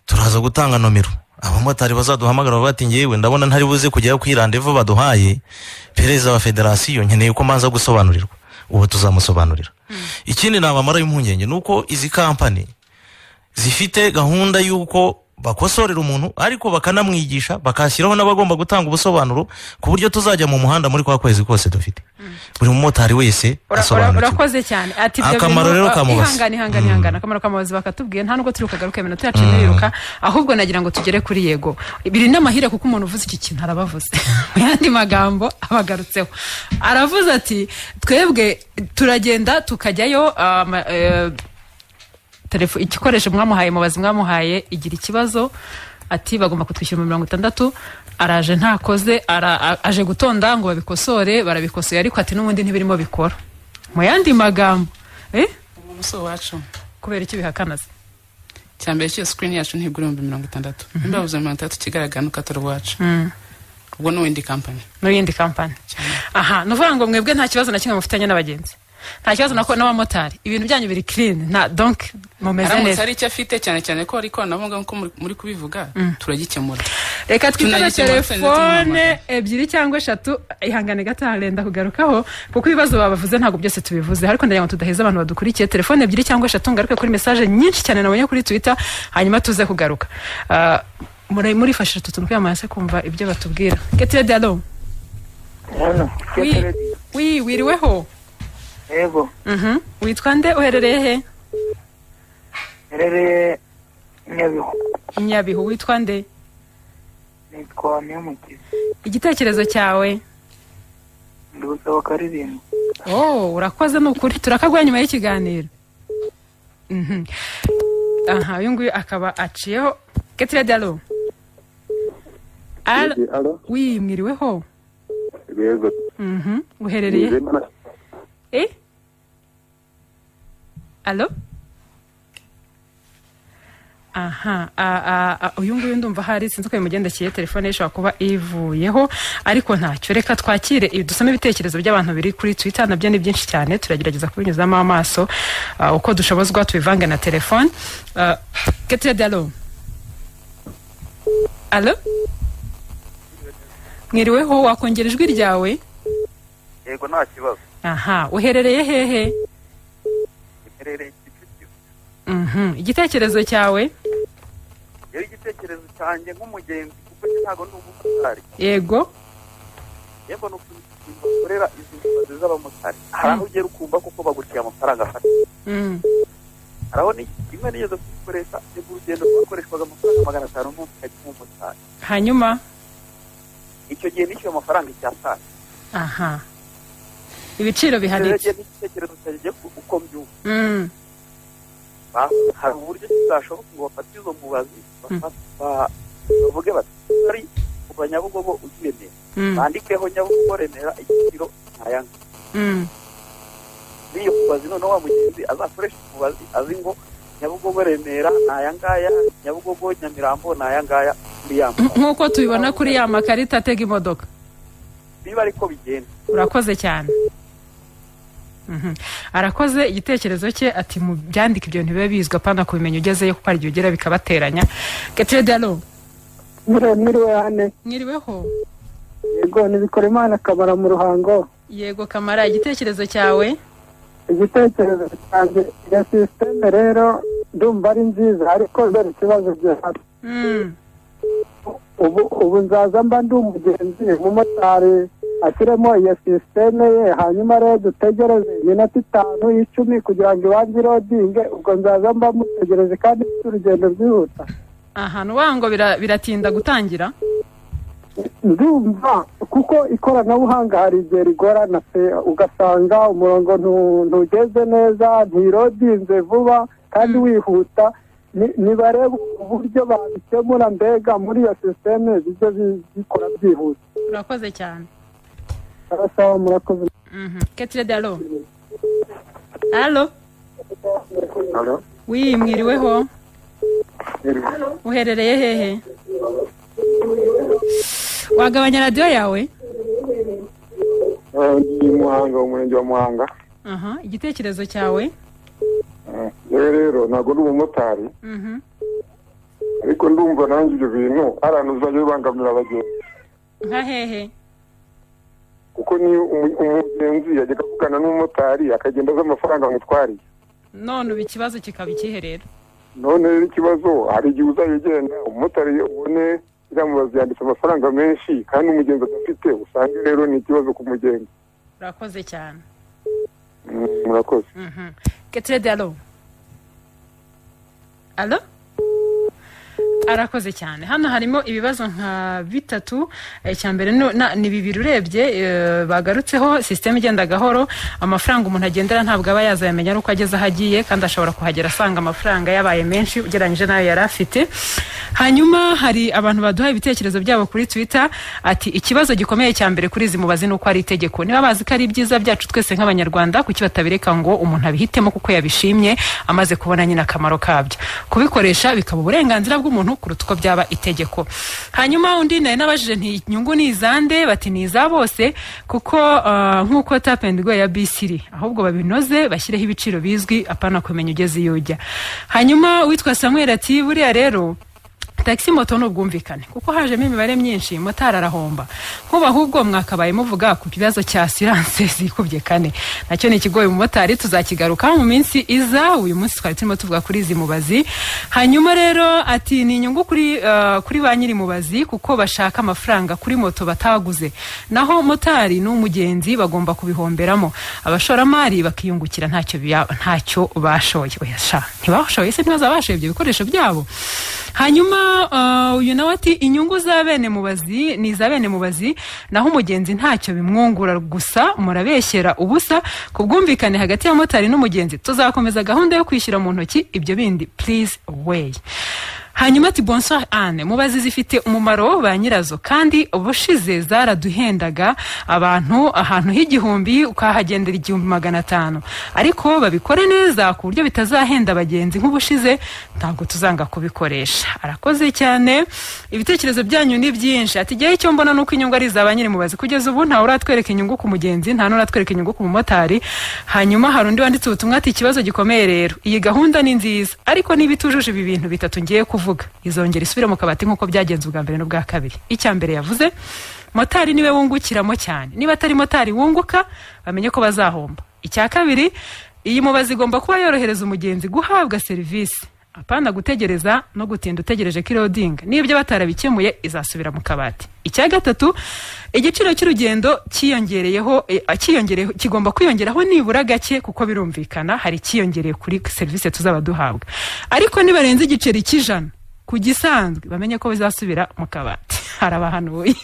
Speaker 5: turaza gutanga nomero abamotari bazaduhamagara bavuga ati ngewe ndabona ntari buze kujyayo kuri randevu baduhaye perezida wa federasiyo nkeneye ko mbanza gusobanurirwa ubu tuzamusobanurira ikindi nabamara impungenge ni uko izi kampani zifite gahunda y'uko bakosorera umuntu ariko bakanamwigisha bakashyiraho n'abagomba gutanga ubusobanuro ku buryo tuzajya mu muhanda muri kwa kwezi kose dufite buri mumotari wese
Speaker 2: Ura- ura-
Speaker 5: asobanukirwa
Speaker 2: urakoze cyane ati ibyo
Speaker 5: Akamaro
Speaker 2: bintu-
Speaker 5: rero
Speaker 2: ah,
Speaker 5: ka mubazi.
Speaker 2: ihangane ihangane ihangane akamaro ka mubazi bakatubwiye nta nubwo turi bugaruke iminota yacu ntiriruka ahubwo nagira ngo tugere kuri yego biri n'amahire kuko umuntu uvuze iki kintu arabavuze mu yandi magambo abagarutseho aravuze ati twebwe turagenda tukajyayo ah, ma- eh, telefo igikoresho mwamuhaye mubazi mwamuhaye igira ikibazo ati bagomba kutwishyura mu mirongo itandatu araje ntakoze ara- a- aje gutonda ngo babikosore barabikosoye ariko ati n'ubundi ntibirimo bikora mu yandi magambo eh?
Speaker 4: umusore wacu
Speaker 2: kubera iki bihakanaze
Speaker 4: cyambere cyose sikirini yacu ntibwo ibihumbi mirongo itandatu nimba yabuze mirongo itandatu kigaragara n'ukatora iwacu ubwo ni windi kampani
Speaker 2: n'iyindi kampani aha ni ukuvuga ngo mwebwe nta kibazo na kimwe mufitanye n'abagenzi nta kibazo nako n'abamotari ibintu byanyu biri clean nta donc mumeze
Speaker 4: aramutse
Speaker 2: neza
Speaker 4: hari icyo afite cyane cyane ko ari ikoranabuhanga nk'uko muri- muri kubivuga turagikemura
Speaker 2: reka twitane
Speaker 4: Tunagishyira muri
Speaker 2: telefone ebyiri cyangwa eshatu ihangane gato harenda kugarukaho kuko ibibazo babavuze ntabwo byose tubivuze ariko ndagira ngo tudaheza abantu badukurikiye telefone ebyiri cyangwa eshatu ngaruke kuri mesaje nyinshi cyane nabonye kuri twitter hanyuma tuze kugaruka Ah, muri- murifashisha utu tuntu kwiyamamaza se kumva ibyo batubwira getire dialo wi wi- wiriweho
Speaker 11: yego
Speaker 2: Mhm. witwa nde uherereye he
Speaker 11: rero nyabihu
Speaker 2: nyabihu witwa nde
Speaker 11: nitwa niyomukiza
Speaker 2: igitekerezo cyawe
Speaker 11: ndi gusaba akaririmbo
Speaker 2: oh urakoze ni ukuri turakaguha nyuma y'ikiganiro Mhm. aha uyu nguyu akaba aciyeho getire dalo Al- wi mwiriweho
Speaker 12: yego
Speaker 2: Mhm. uherereye eh alo aha a- a- a- uyu nguyu ndumva hari sinzi uko bimugendekeye telefone ye ishobora kuba ivuyeho ariko ntacyo reka twakire ibi- dusome ibitekerezo by'abantu biri kuri twitter nabyo ni byinshi cyane turagerageza kubinyuzamo amaso ah, uko dushobozwa tubivange na telefone Ah, getire dalo alo mwiriweho wakongera ijwi ryawe
Speaker 13: yego nta kibazo
Speaker 2: aha uherereye hehe
Speaker 13: iherereye
Speaker 2: Mhm. igitekerezo cyawe
Speaker 13: rero igitekerezo cyanjye nk'umugenzi kuko njye ntabwo ndi umumotari
Speaker 2: yego
Speaker 13: yego ni ukuntu ingingo zikorera izi nzozi z'abamotari hari aho ugera ukumva kuko bagutiye amafaranga afata
Speaker 2: Mm.
Speaker 13: hari aho ni- rimwe nigeze kuyikoresha nibwo urugendo rwakoreshwaga amafaranga magana atanu n'ubu ukajya umumotari
Speaker 2: hanyuma
Speaker 13: icyo gihe nishyuye amafaranga icyatanu
Speaker 2: aha ibiciro
Speaker 13: rero
Speaker 2: bihanitse
Speaker 13: njye n'igitekerezo cyanjye giye ku- uko mbyumva
Speaker 2: Mm.
Speaker 13: Ba- hari uburyo kizashoboka ngo bafate izo mubazi bafate- ba- bavuge bati ari kuva nyabugogo ugiye neza
Speaker 2: Mm.
Speaker 13: bandikeho nyabugogo remera igiciro ntayanga
Speaker 2: Mm.
Speaker 13: n'iyo mubazi noneho wa mugenzi azakoresha umubazi azi ngo nyabugogo remera ni aya ngaya nyabugogo nyamirambo ni aya ngaya muri ya mubazi
Speaker 2: nk'uko tubibona kuri ya makarita atega imodoka
Speaker 13: biba ariko bigenda
Speaker 2: urakoze cyane Mhm. arakoze igitekerezo cye ati mu byandika ibyo ntibibe bizwi apana kubimenya ugezeyo kuko hari igihe ugera bikabateranya getire dalo
Speaker 14: mwiriwe hane
Speaker 2: mwiriweho
Speaker 14: yego nibikora imana akabara mu ruhango
Speaker 2: yego kamara igitekerezo cyawe
Speaker 14: igitekerezo cyanjye iyo sisiteme rero ndumva ari nziza ariko kubera ikibazo gihari
Speaker 2: Mm.
Speaker 14: ubu ubu nzaza mba ndi umugenzi umumotari ashyiremo iyo sisiteme ye hanyuma rero dutegereze iminota itanu y'icumi kugira ngo ibanze irodinge ubwo nzaza mba mutegereje kandi mfite urugendo rwihuta
Speaker 2: aha nuwa ngo bira- biratinda gutangira
Speaker 14: ndumva kuko ikoranabuhanga hari igihe rigorana pe ugasanga umurongo ntu- ntugeze neza ntirodinze vuba kandi wihuta Ni- nibarebe uburyo babikemura mbega muri iyo sisiteme bijye bi- bikora byihuse
Speaker 2: urakoze cyane
Speaker 14: arasaba murakoze
Speaker 2: Mhm. ketire dalo alo
Speaker 15: Alo,
Speaker 2: wi mwiriweho uherereye hehe wagabanya radiyo yawe
Speaker 15: eh, ndi Muhanga umurenge wa Muhanga.
Speaker 2: aha igitekerezo cyawe
Speaker 15: Eh, Yewe rero ntabwo ndi umumotari
Speaker 2: Mhm.
Speaker 15: ariko ndumva nanjye ibyo bintu ari ahantu bizajya bibangamira abagenzi
Speaker 2: nka hehe
Speaker 15: kuko niyo umu- umugenzi yajyaga avugana n'umumotari akagenda azi amafaranga amutwariye
Speaker 2: none ubu ikibazo kikaba ikihe rero
Speaker 15: none rero ikibazo hari igihe uzajya ugenda umumotari ubone iriya mubazi yanditse amafaranga menshi kandi umugenzi adafite usange rero ni ikibazo ku mugenzi
Speaker 2: urakoze cyane
Speaker 15: Mm, murakoze
Speaker 2: Mhm. getire dalo alo arakoze cyane hano harimo ibibazo nka bitatu icya mbere ni- na- ni bibiri urebye eh, bagarutseho sisiteme igenda gahoro amafaranga umuntu agendera ntabwo aba yazayamenya nuko ageze aho agiye kandi ashobora kuhagera asanga amafaranga yabaye menshi ugereranyije n'ayo yari afite hanyuma hari abantu baduha ibitekerezo byabo kuri twitter ati ikibazo gikomeye cya mbere kuri izi mubazi ni uko ari itegeko niba bazi ko ari ibyiza byacu twese nk'abanyarwanda kuki batabireka ngo umuntu abihitemo kuko yabishimye amaze kubona nyine akamaro kabyo kubikoresha bikaba uburenganzira bw'umuntu kuruta uko byaba itegeko hanyuma undi nari nabajije nti inyungu ni izande bati ni iza bose kuko ah, nk'uko tap and go ya bisiri ahubwo babinoze bashyireho ibiciro bizwi apana kumenya ugeze iyo ujya hanyuma uwitwa samuel ati buriya rero tagisi moto ni ubwumvikane kuko hajemo imibare myinshi motari arahomba nkuba ahubwo mwakabaye muvuga ku kibazo cya siranse zikubye kane nacyo ni ikigoye umumotari tuzakigarukaho mu minsi iza uyu munsi twari turimo tuvuga kuri izi mubazi hanyuma rero ati ni inyungu kuri, eh, kuri ba nyiri mubazi kuko bashaka amafaranga kuri moto bataguze naho motari n'umugenzi bagomba kubihomberamo abashoramari bakiyungukira ntacyo bya- ntacyo bashoye Oya sha, ntibashoye se ntibazabashoye ibyo bikoresho byabo hanyuma ah, uyu nawe ati inyungu za bene mubazi ni iza bene mubazi naho umugenzi ntacyo bimwungura gusa murabeshyera ubusa ku bwumvikane hagati ya motari n'umugenzi tuzakomeza gahunda yo kwishyura mu ntoki ibyo bindi please way hanyuma ati bonsoir anne mubazi zifite umumaro ba nyirazo kandi ubushize zaraduhendaga abantu ahantu h'igihumbi ukahagendera igihumbi magana atanu ariko babikore neza ku buryo bitazahenda abagenzi nk'ubushize ntabwo tuzanga kubikoresha arakoze cyane ibitekerezo byanyu ni byinshi ati igihe icyo mbona ni uko inyungu ari iza ba nyir'umubazi kugeza ubu ntawe uratwereka inyungu ku mugenzi nta n'uratwereka inyungu ku mumotari hanyuma hari undi wanditse ubutumwa ati ikibazo gikomeye rero iyi gahunda ni nziza ariko niba itujuje ibi bintu bitatu ngiye kuvuga izongera isubire mu kabati nk'uko byagenze ubwa mbere n'ubwa kabiri icya mbere yavuze motari niwe wungukiramo cyane niba atari motari wunguka bamenye ko bazahomba icya kabiri iyi mubazi igomba kuba yorohereza umugenzi guhabwa serivisi apana gutegereza no gutinda utegereje ko irodinga n'ibyo batarabikemuye izasubira mu kabati icya gatatu igiciro cy'urugendo cyiyongereyeho eh, cyiyongereyeho kigomba kwiyongeraho nibura gake kuko birumvikana hari icyiyongereye kuri serivisi tuzaba duhabwa ariko nibarenze igiceri cy'ijana ku gisanzwe bamenye ko bizasubira mu kabati harabahanuye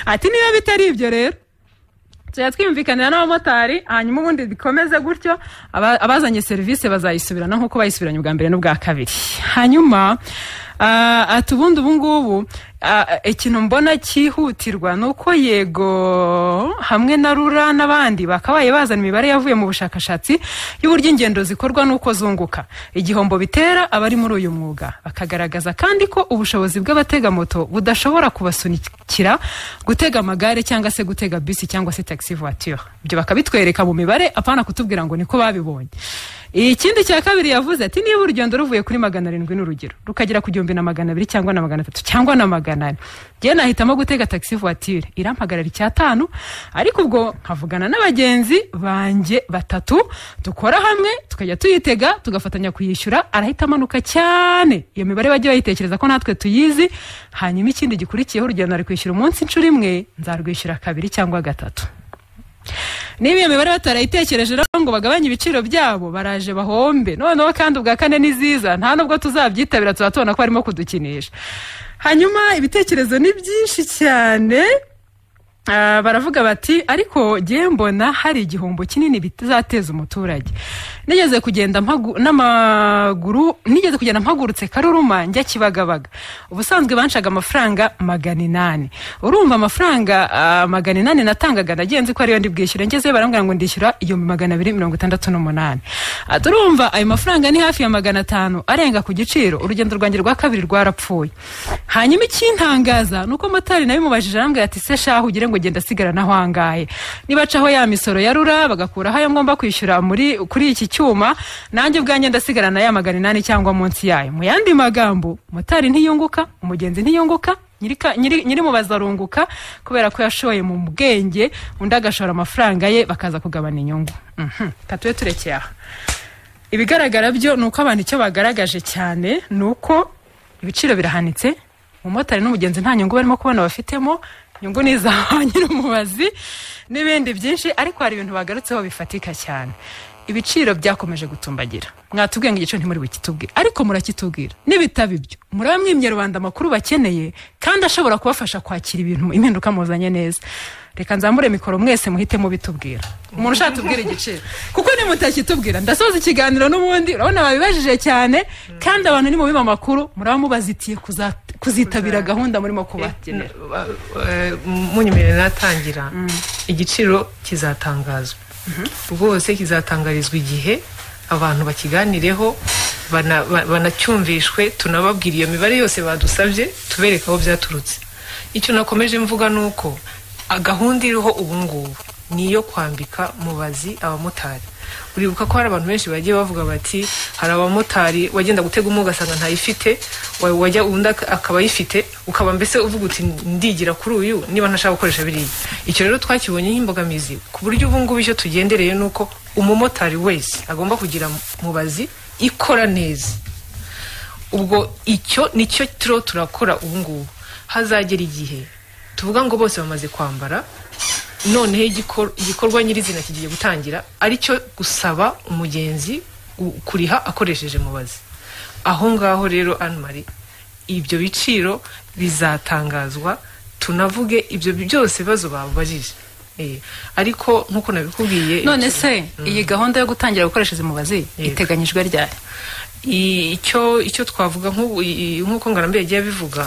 Speaker 2: ati niba bitari ibyo rero tujya twiyumvikanira n'abamotari hanyuma ubundi bikomeze gutyo aba- abazanye serivisi bazayisubirana nk'uko bayisubiranye ubwa mbere n'ubwa kabiri hanyuma ah, ati ubundi ubu ngubu ah, ikintu mbona cyihutirwa ni uko yego hamwe na rura n'abandi bakabaye bazana imibare yavuye mu bushakashatsi y'uburyo ingendo zikorwa n'uko zunguka igihombo bitera abari muri uyu mwuga bakagaragaza kandi ko ubushobozi bw'abatega moto budashobora kubasunikira gutega amagare cyangwa se gutega bisi cyangwa se taxi voiture ibyo bakabitwereka mu mibare apana kutubwira ngo niko babibonye ikindi cya kabiri yavuze ati niba urugendo ruvuye kuri magana arindwi n'urugero rukagera ku gihumbi na magana abiri cyangwa na magana atatu cyangwa na magana ane njyewe nahitamo gutega taxi voiture irampagarara icyatanu ariko ubwo nkavugana n'abagenzi banjye batatu dukora hamwe tukajya tuyitega tugafatanya kuyishyura arahita amanuka cyane iyo mibare bajya bayitekereza ko natwe tuyizi hanyuma ikindi gikurikiyeho urugendo ari kwishyura umunsi inshuro imwe nzarwishyura kabiri cyangwa gatatu niba iyo mibare batarayitekereje rero ngo bagabanye ibiciro byabo baraje bahombe noneho kandi ubwa kane ni ziza nta nubwo tuzabyitabira tuba tubona ko barimo kudukinisha hanyuma ibitekerezo ni byinshi cyane Ah, baravuga bati ariko ngewe mbona hari igihombo kinini bitazateza umuturage nigeze kugenda mpagu- n'amaguru nigeze kugenda mpagurutse karuruma njya kibagabaga ubusanzwe bancaga amafaranga magana inani urumva amafaranga ah, magana inani natangaga nagenze ko ariyo ndi bwishyure ngezeyo barambwira ngo ndishyura igihumbi magana abiri mirongo itandatu n'umunani Ah, turumva ayo mafaranga ni hafi ya magana atanu arenga ku giciro urugendo rwanjye rwa kabiri rwarapfuye hanyuma ikintangaza ni uko motari nawe mubajije arambwira ati se shahu ugire ngo genda asigara n'aho angahe nibacaho ya misoro ya rura bagakuraho ayo ngomba kwishyura muri kuri iki cyuma nanjye ubwanjye ndasigara na ya magana inani cyangwa munsi yayo mu yandi magambo motari ntiyunguka umugenzi ntiyunguka nyirika- nyiri nyiri mubazi arunguka kubera ko yashoye mu bwenge undi agashora amafaranga ye bakaza kugabana inyungu Mhm. Reka tube turekeye aha ibigaragara byo ni uko abantu icyo bagaragaje cyane ni uko ibiciro birahanitse umumotari n'umugenzi nta nyungu barimo kubona bafitemo inyungu ni iza ba nyir'umubazi n'ibindi byinshi ariko hari ibintu bagarutseho bifatika cyane ibiciro byakomeje gutumbagira mwatubwiye ngo igiciro ntimuri bukitubwire ariko murakitubwira n'ibitaba ibyo muraba mwimye rubanda amakuru bakeneye kandi ashobora kubafasha kwakira ibintu impinduka muzanye neza reka nzambure mikoro mwese muhite mubitubwira umuntu ushaka tubwira igiciro kuko nimutakitubwira ndasoza ikiganiro n'ubundi urabona babibajije cyane kandi abantu nimubiba amakuru muraba mubazitiye kuza- kuzitabira gahunda murimo kubagenera
Speaker 3: munyemerere natangira igiciro kizatangazwa rwose kizatangarizwa igihe abantu bakiganireho bana- ba- banacyumvishwe tunababwira iyo mibare yose badusabye tubereka aho byaturutse icyo nakomeje mvuga ni uko ah, gahunda iriho ubu ngubu ni iyo kwambika mubazi abamotari uribuka ko hari abantu benshi bagiye bavuga bati hari abamotari wagenda gutega umwe ugasanga ntayifite wa- wajya undi ak- akaba ayifite ukaba mbese uvuga uti ndigira kuri uyu niba ntashaka gukoresha biriya icyo rero twakibonye nk'imbogamizi ku buryo ubu ngubu icyo tugendereye ni uko umumotari wese agomba kugira mubazi ikora neza ubwo icyo nicyo turiho turakora ubu ngubu hazagera igihe tuvuga ngo bose bamaze kwambara noneho igikor- igikorwa nyirizina kigiye gutangira aricyo gusaba umugenzi gu- kuriha akoresheje mubazi aho ngaho rero anmari ibyo biciro bizatangazwa tunavuge ibyo bi- byose ibibazo babajije Eh, ariko nk'uko nabikubwiye
Speaker 2: none se iyi gahunda yo gutangira gukoresha izi mubazi iteganyijwe ryari
Speaker 3: icyo icyo twavuga nk'ubu- i- i- nk'uko ngarambe yagiye abivuga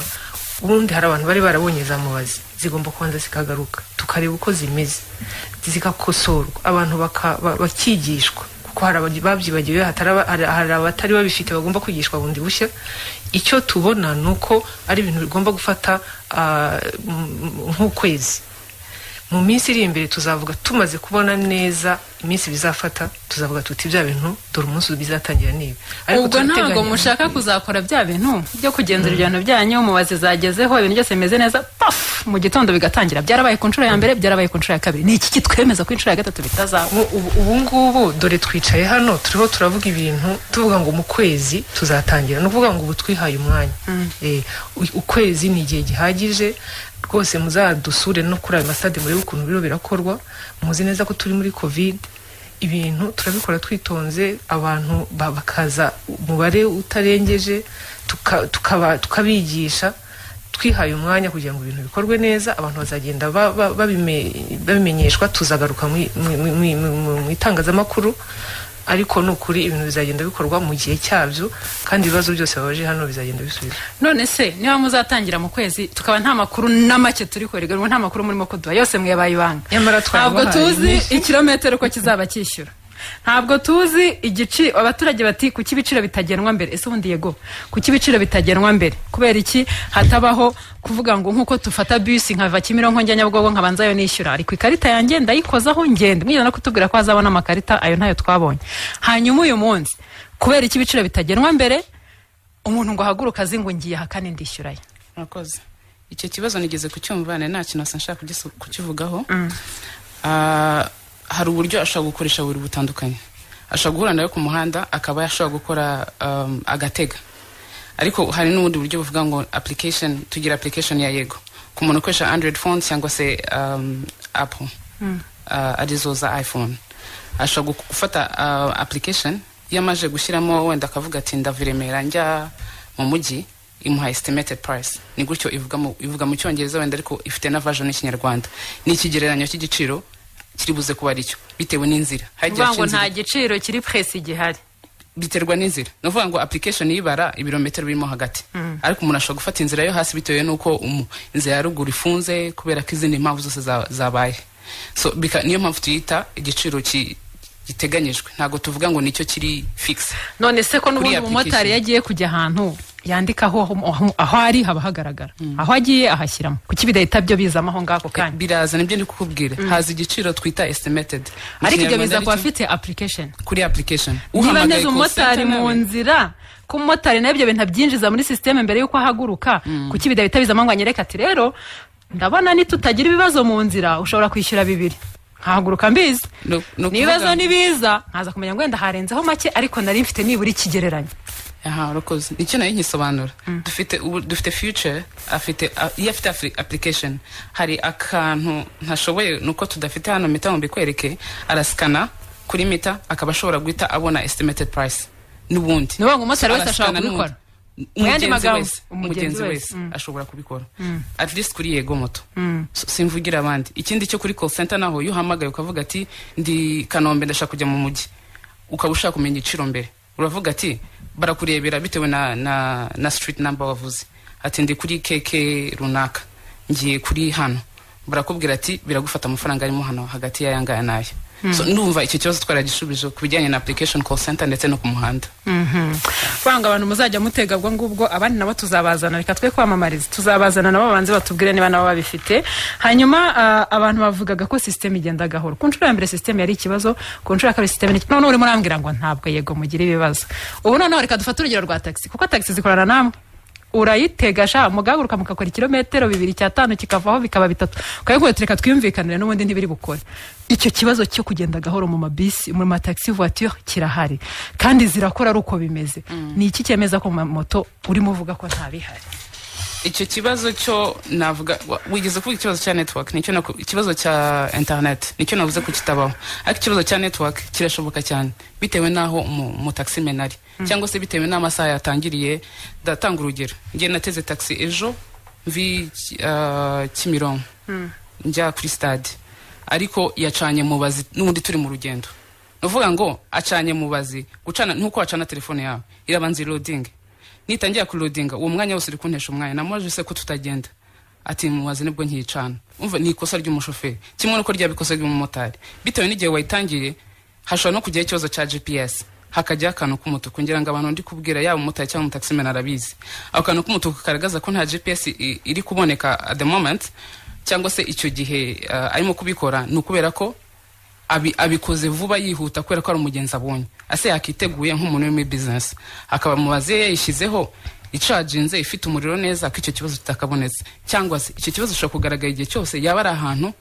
Speaker 3: ubundi hari abantu bari barabonye za mubazi zigomba kubanza zikagaruka tukareba uko zimeze zigakosorwa abantu baka- ba- bakigishwa kuko hari ababyi- babyibagiwe hataraba- hari hari abatari babifite bagomba kwigishwa bundi bushya icyo tubona ni uko ari ibintu bigomba gufata ah, m- m- nk'ukwezi mu minsi iri imbere tuzavuga tumaze kubona neza iminsi bizafata tuzavuga tuti bya bintu dore umunsi bizatangira niba
Speaker 2: ubwo ntabwo mushaka kuzakora bya bintu byo kugenzura ibyo bintu byanyu mubazi zagezeho ibintu byose bimeze neza pafu mu gitondo bigatangira byarabaye ku nshuro ya mbere byarabaye ku nshuro ya kabiri ni iki kitwemeza ko inshuro ya gatatu bitazaba
Speaker 3: ubu ngubu dore twicaye hano turiho turavuga ibintu tuvuga ngo mu kwezi tuzatangira ni ukuvuga ngo ubu twihaye umwanya Eh, u- ukwezi ni igihe gihagije rwose muzadusure no kuri ayo masitade murebe ukuntu biriho birakorwa muzi neza ko turi muri kovide ibintu turabikora twitonze abantu ba- bakaza umubare utarengeje tuka- tukaba- tukabigisha twihaye umwanya kugira ngo ibintu bikorwe neza abantu bazagenda ba- ba- babime- babimenyeshwa tuzagaruka mu i- mu- mu- mu- mu- mu- mu itangazamakuru ariko ni ukuri ibintu bizagenda bikorwa mu gihe cyabyo kandi ibibazo byose babaje hano bizagenda bisubizwa
Speaker 2: none se niba muzatangira mu kwezi tukaba nta makuru na make turi kwerega nta makuru murimo kuduha yose mwebaye ibanga
Speaker 3: nyamara
Speaker 2: ntabwo
Speaker 3: twabahaye
Speaker 2: tuzi
Speaker 3: menshi.
Speaker 2: ikirometero uko kizaba cyishyura ntabwo tuzi igici abaturage bati kuki ibiciro bitagenwa mbere ese ubundi yego kuki ibiciro bitagenwa mbere kubera iki hatabaho kuvuga ngo nk'uko tufata bisi nkava kimironko njya nyabugogo nkabanza yo nishyura ariko ikarita yanjye ndayikozaho ngenda mwigeze no kutubwira ko hazabona amakarita ayo ntayo twabonye hanyuma uyu munsi kubera iki ibiciro bitagenwa mbere umuntu ngo ahaguruka azi ngo ngiye aha kandi ndishyurayo
Speaker 4: murakoze icyo kibazo nigeze kucyumva nari nta kintu nshaka kugis- kukivugaho Ah, hari uburyo ashobora gukoresha buri butandukanye ashobora guhura nawe ku muhanda akaba ashobora gukora um, agatega ariko hari n'ubundi buryo buvuga ngo application tugira application ya yego ku muntu ukoresha android phone cyangwa se um, apple uh, arizo za iphone ashobora gu- gufata uh, application iyo amaze gushyiramo wenda akavuga ati ndava i remera njya mu mujyi imuha estimated price ni gutyo ivuga mu, ivuga mu cyongereza wenda ariko ifite na version y'ikinyarwanda ni ikigereranyo cy'igiciro kiri buze kuba aricyo bitewe n'inzira Hari igihe
Speaker 2: uvuga ngo
Speaker 4: haca inzira.
Speaker 2: nta giciro kiri puresi gihari
Speaker 4: biterwa n'inzira ni ukuvuga ngo application yibara ibirometero birimo hagati ariko umuntu ashobora gufata inzira yo hasi bitewe n'uko umu- inzira ya ruguru ifunze kubera ko izindi mpamvu zose za- zabaye so bika- niyo mpamvu tuyita igiciro ki- giteganyijwe ntabwo tuvuga ngo nicyo kiri fixe
Speaker 2: none se ko
Speaker 4: Kuri
Speaker 2: n'ubundi
Speaker 4: application.
Speaker 2: umumotari iyo agiye kujya ahantu yandikaho aho- aho aho ari haba hagaragara aho agiye ahashyiramo kuki bidahita byo bizamo aho ngaho ako kanya
Speaker 4: biraza nibyo ndi kukubwira haza igiciro twita estimated Mu
Speaker 2: ariko
Speaker 4: Kinyarwanda
Speaker 2: ibyo biza
Speaker 4: ari
Speaker 2: kuba
Speaker 4: cyo-
Speaker 2: afite application
Speaker 4: kuri application
Speaker 2: niba
Speaker 4: Uhamagaye
Speaker 2: neza
Speaker 4: call
Speaker 2: umumotari
Speaker 4: center
Speaker 2: mu
Speaker 4: nawe-
Speaker 2: nzira ko umumotari nawe ibyo bintu abyinjiza muri sisiteme mbere y'uko ahaguruka kuki bidahita bizamo ngo anyereke ati rero ndabona nitutagira ibibazo mu nzira ushobora kwishyura bibiri nkahaguruka mbizi n'ibibazo nibiza nkaza kumenya ngo wenda harenzeho make ariko nari mfite nibura ikigereranyo
Speaker 4: aha urakoze nicyo nayo nkisobanura dufite ubu- dufite future afite a- iyo afite afri- application hari akantu ntashoboye nuko tudafite hano mpita ngo mbikwereke arasikana kuri mita akaba ashobora guhita abona estimated price n'ubundi
Speaker 2: ni ukuvuga ngo umumotari wese ashobora
Speaker 4: Arasikana
Speaker 2: kubikora
Speaker 4: n'ubundi.
Speaker 2: Mu yandi
Speaker 4: umugenzi
Speaker 2: magambo,
Speaker 4: wese umugenzi wese ashobora kubikora
Speaker 2: Mm.
Speaker 4: at least kuri yego moto
Speaker 2: Mm.
Speaker 4: S- simvugira abandi ikindi cyo kuri call center naho iyo uhamagaye ukavuga ati ndi kanombe ndashaka kujya mu mujyi ukaba ushaka kumenya igiciro mbere uravuga ati barakurebera bitewe na, na, na street number wavuze ati ndi kuri keke runaka ngiye kuri hano barakubwira ati biragufata amafaranga arimo hano hagati y'aya ngaya n'aya
Speaker 2: Mm.
Speaker 4: so ndumva icyo kibazo twaragishubije ku bijyanye na application call center ndetse no ku muhanda
Speaker 2: Mhm. banga abantu muzajya mutega ubwo ngubwo abandi nabo tuzabazana reka twe kwamamariza tuzabazana nabo babanze batubwire niba nabo babifite hanyuma ah, abantu bavugaga ko sisiteme igenda gahoro ku nshuro ya mbere sisiteme yari ikibazo ku nshuro ya kabiri sisiteme noneho urimo urambwira ngo ntabwo yego mugira ibibazo ubu noneho reka dufate urugero rwa tagisi kuko tagisi zikorana namwe urayitega sha mugahaguruka mugakora ikirometero bibiri cyatanu kikavaho bikaba bitatu ukabikubwira uti reka twiyumvikanire n'ubundi ntibiri bukore icyo kibazo cyo kugenda gahoro mu mabisi mu mataxi voiture kirahari kandi zirakora ari uko bimeze ni iki cyemeza ko mu mamoto urimo uvuga ko ntabihari
Speaker 4: icyo kibazo cyo navuga wa- wigeze kuvuga ikibazo cya network nicyo naku- ikibazo cya internet nicyo navuze ko kitabaho ariko ikibazo cya network kirashoboka cyane bitewe n'aho mu, mu taxi menari
Speaker 6: Mm.
Speaker 4: cyangwa se bitewe n'amasaha yatangiriye ndatanga urugero ngiye nateze taxi ejo vi uh, kimironko njya kuri stade ariko yacanye mubazi n'ubundi turi mu rugendo nuvuga ngo acanye mubazi gucana ntuko wacana telefone yawe irabanza irodinge nitangira kurodinga uwo mwanya wose uri kuntesha umwanya namubaje se ko tutagenda ati mubazi nibwo nkiyicana umva ni ikosa ry'umushoferi kimwe nuko ryabikosa ry'umumotari bitewe n'igihe wayitangiye hashobora no kujyaho ikibazo cya gps hakajyaho akantu k'umutuku ngira ngo abantu ndi kubwira yaba umumotari cyangwa umutaximena arabizi ako kantu k'umutuku kagaragaza ko nta gps i- iri kuboneka at the moment cyangwa se icyo gihe ah, arimo kubikora ni ukubera ko abi- abikoze vuba yihuta kubera ko ari umugenzi abonye ase yakiteguye nk'umuntu uri muri bizinesi akaba mubaze yayishyizeho icaginze ifite umuriro neza ko icyo kibazo kitakabonetse cyangwa se icyo kibazo gishobora kugaragara igihe cyose yaba ari ahantu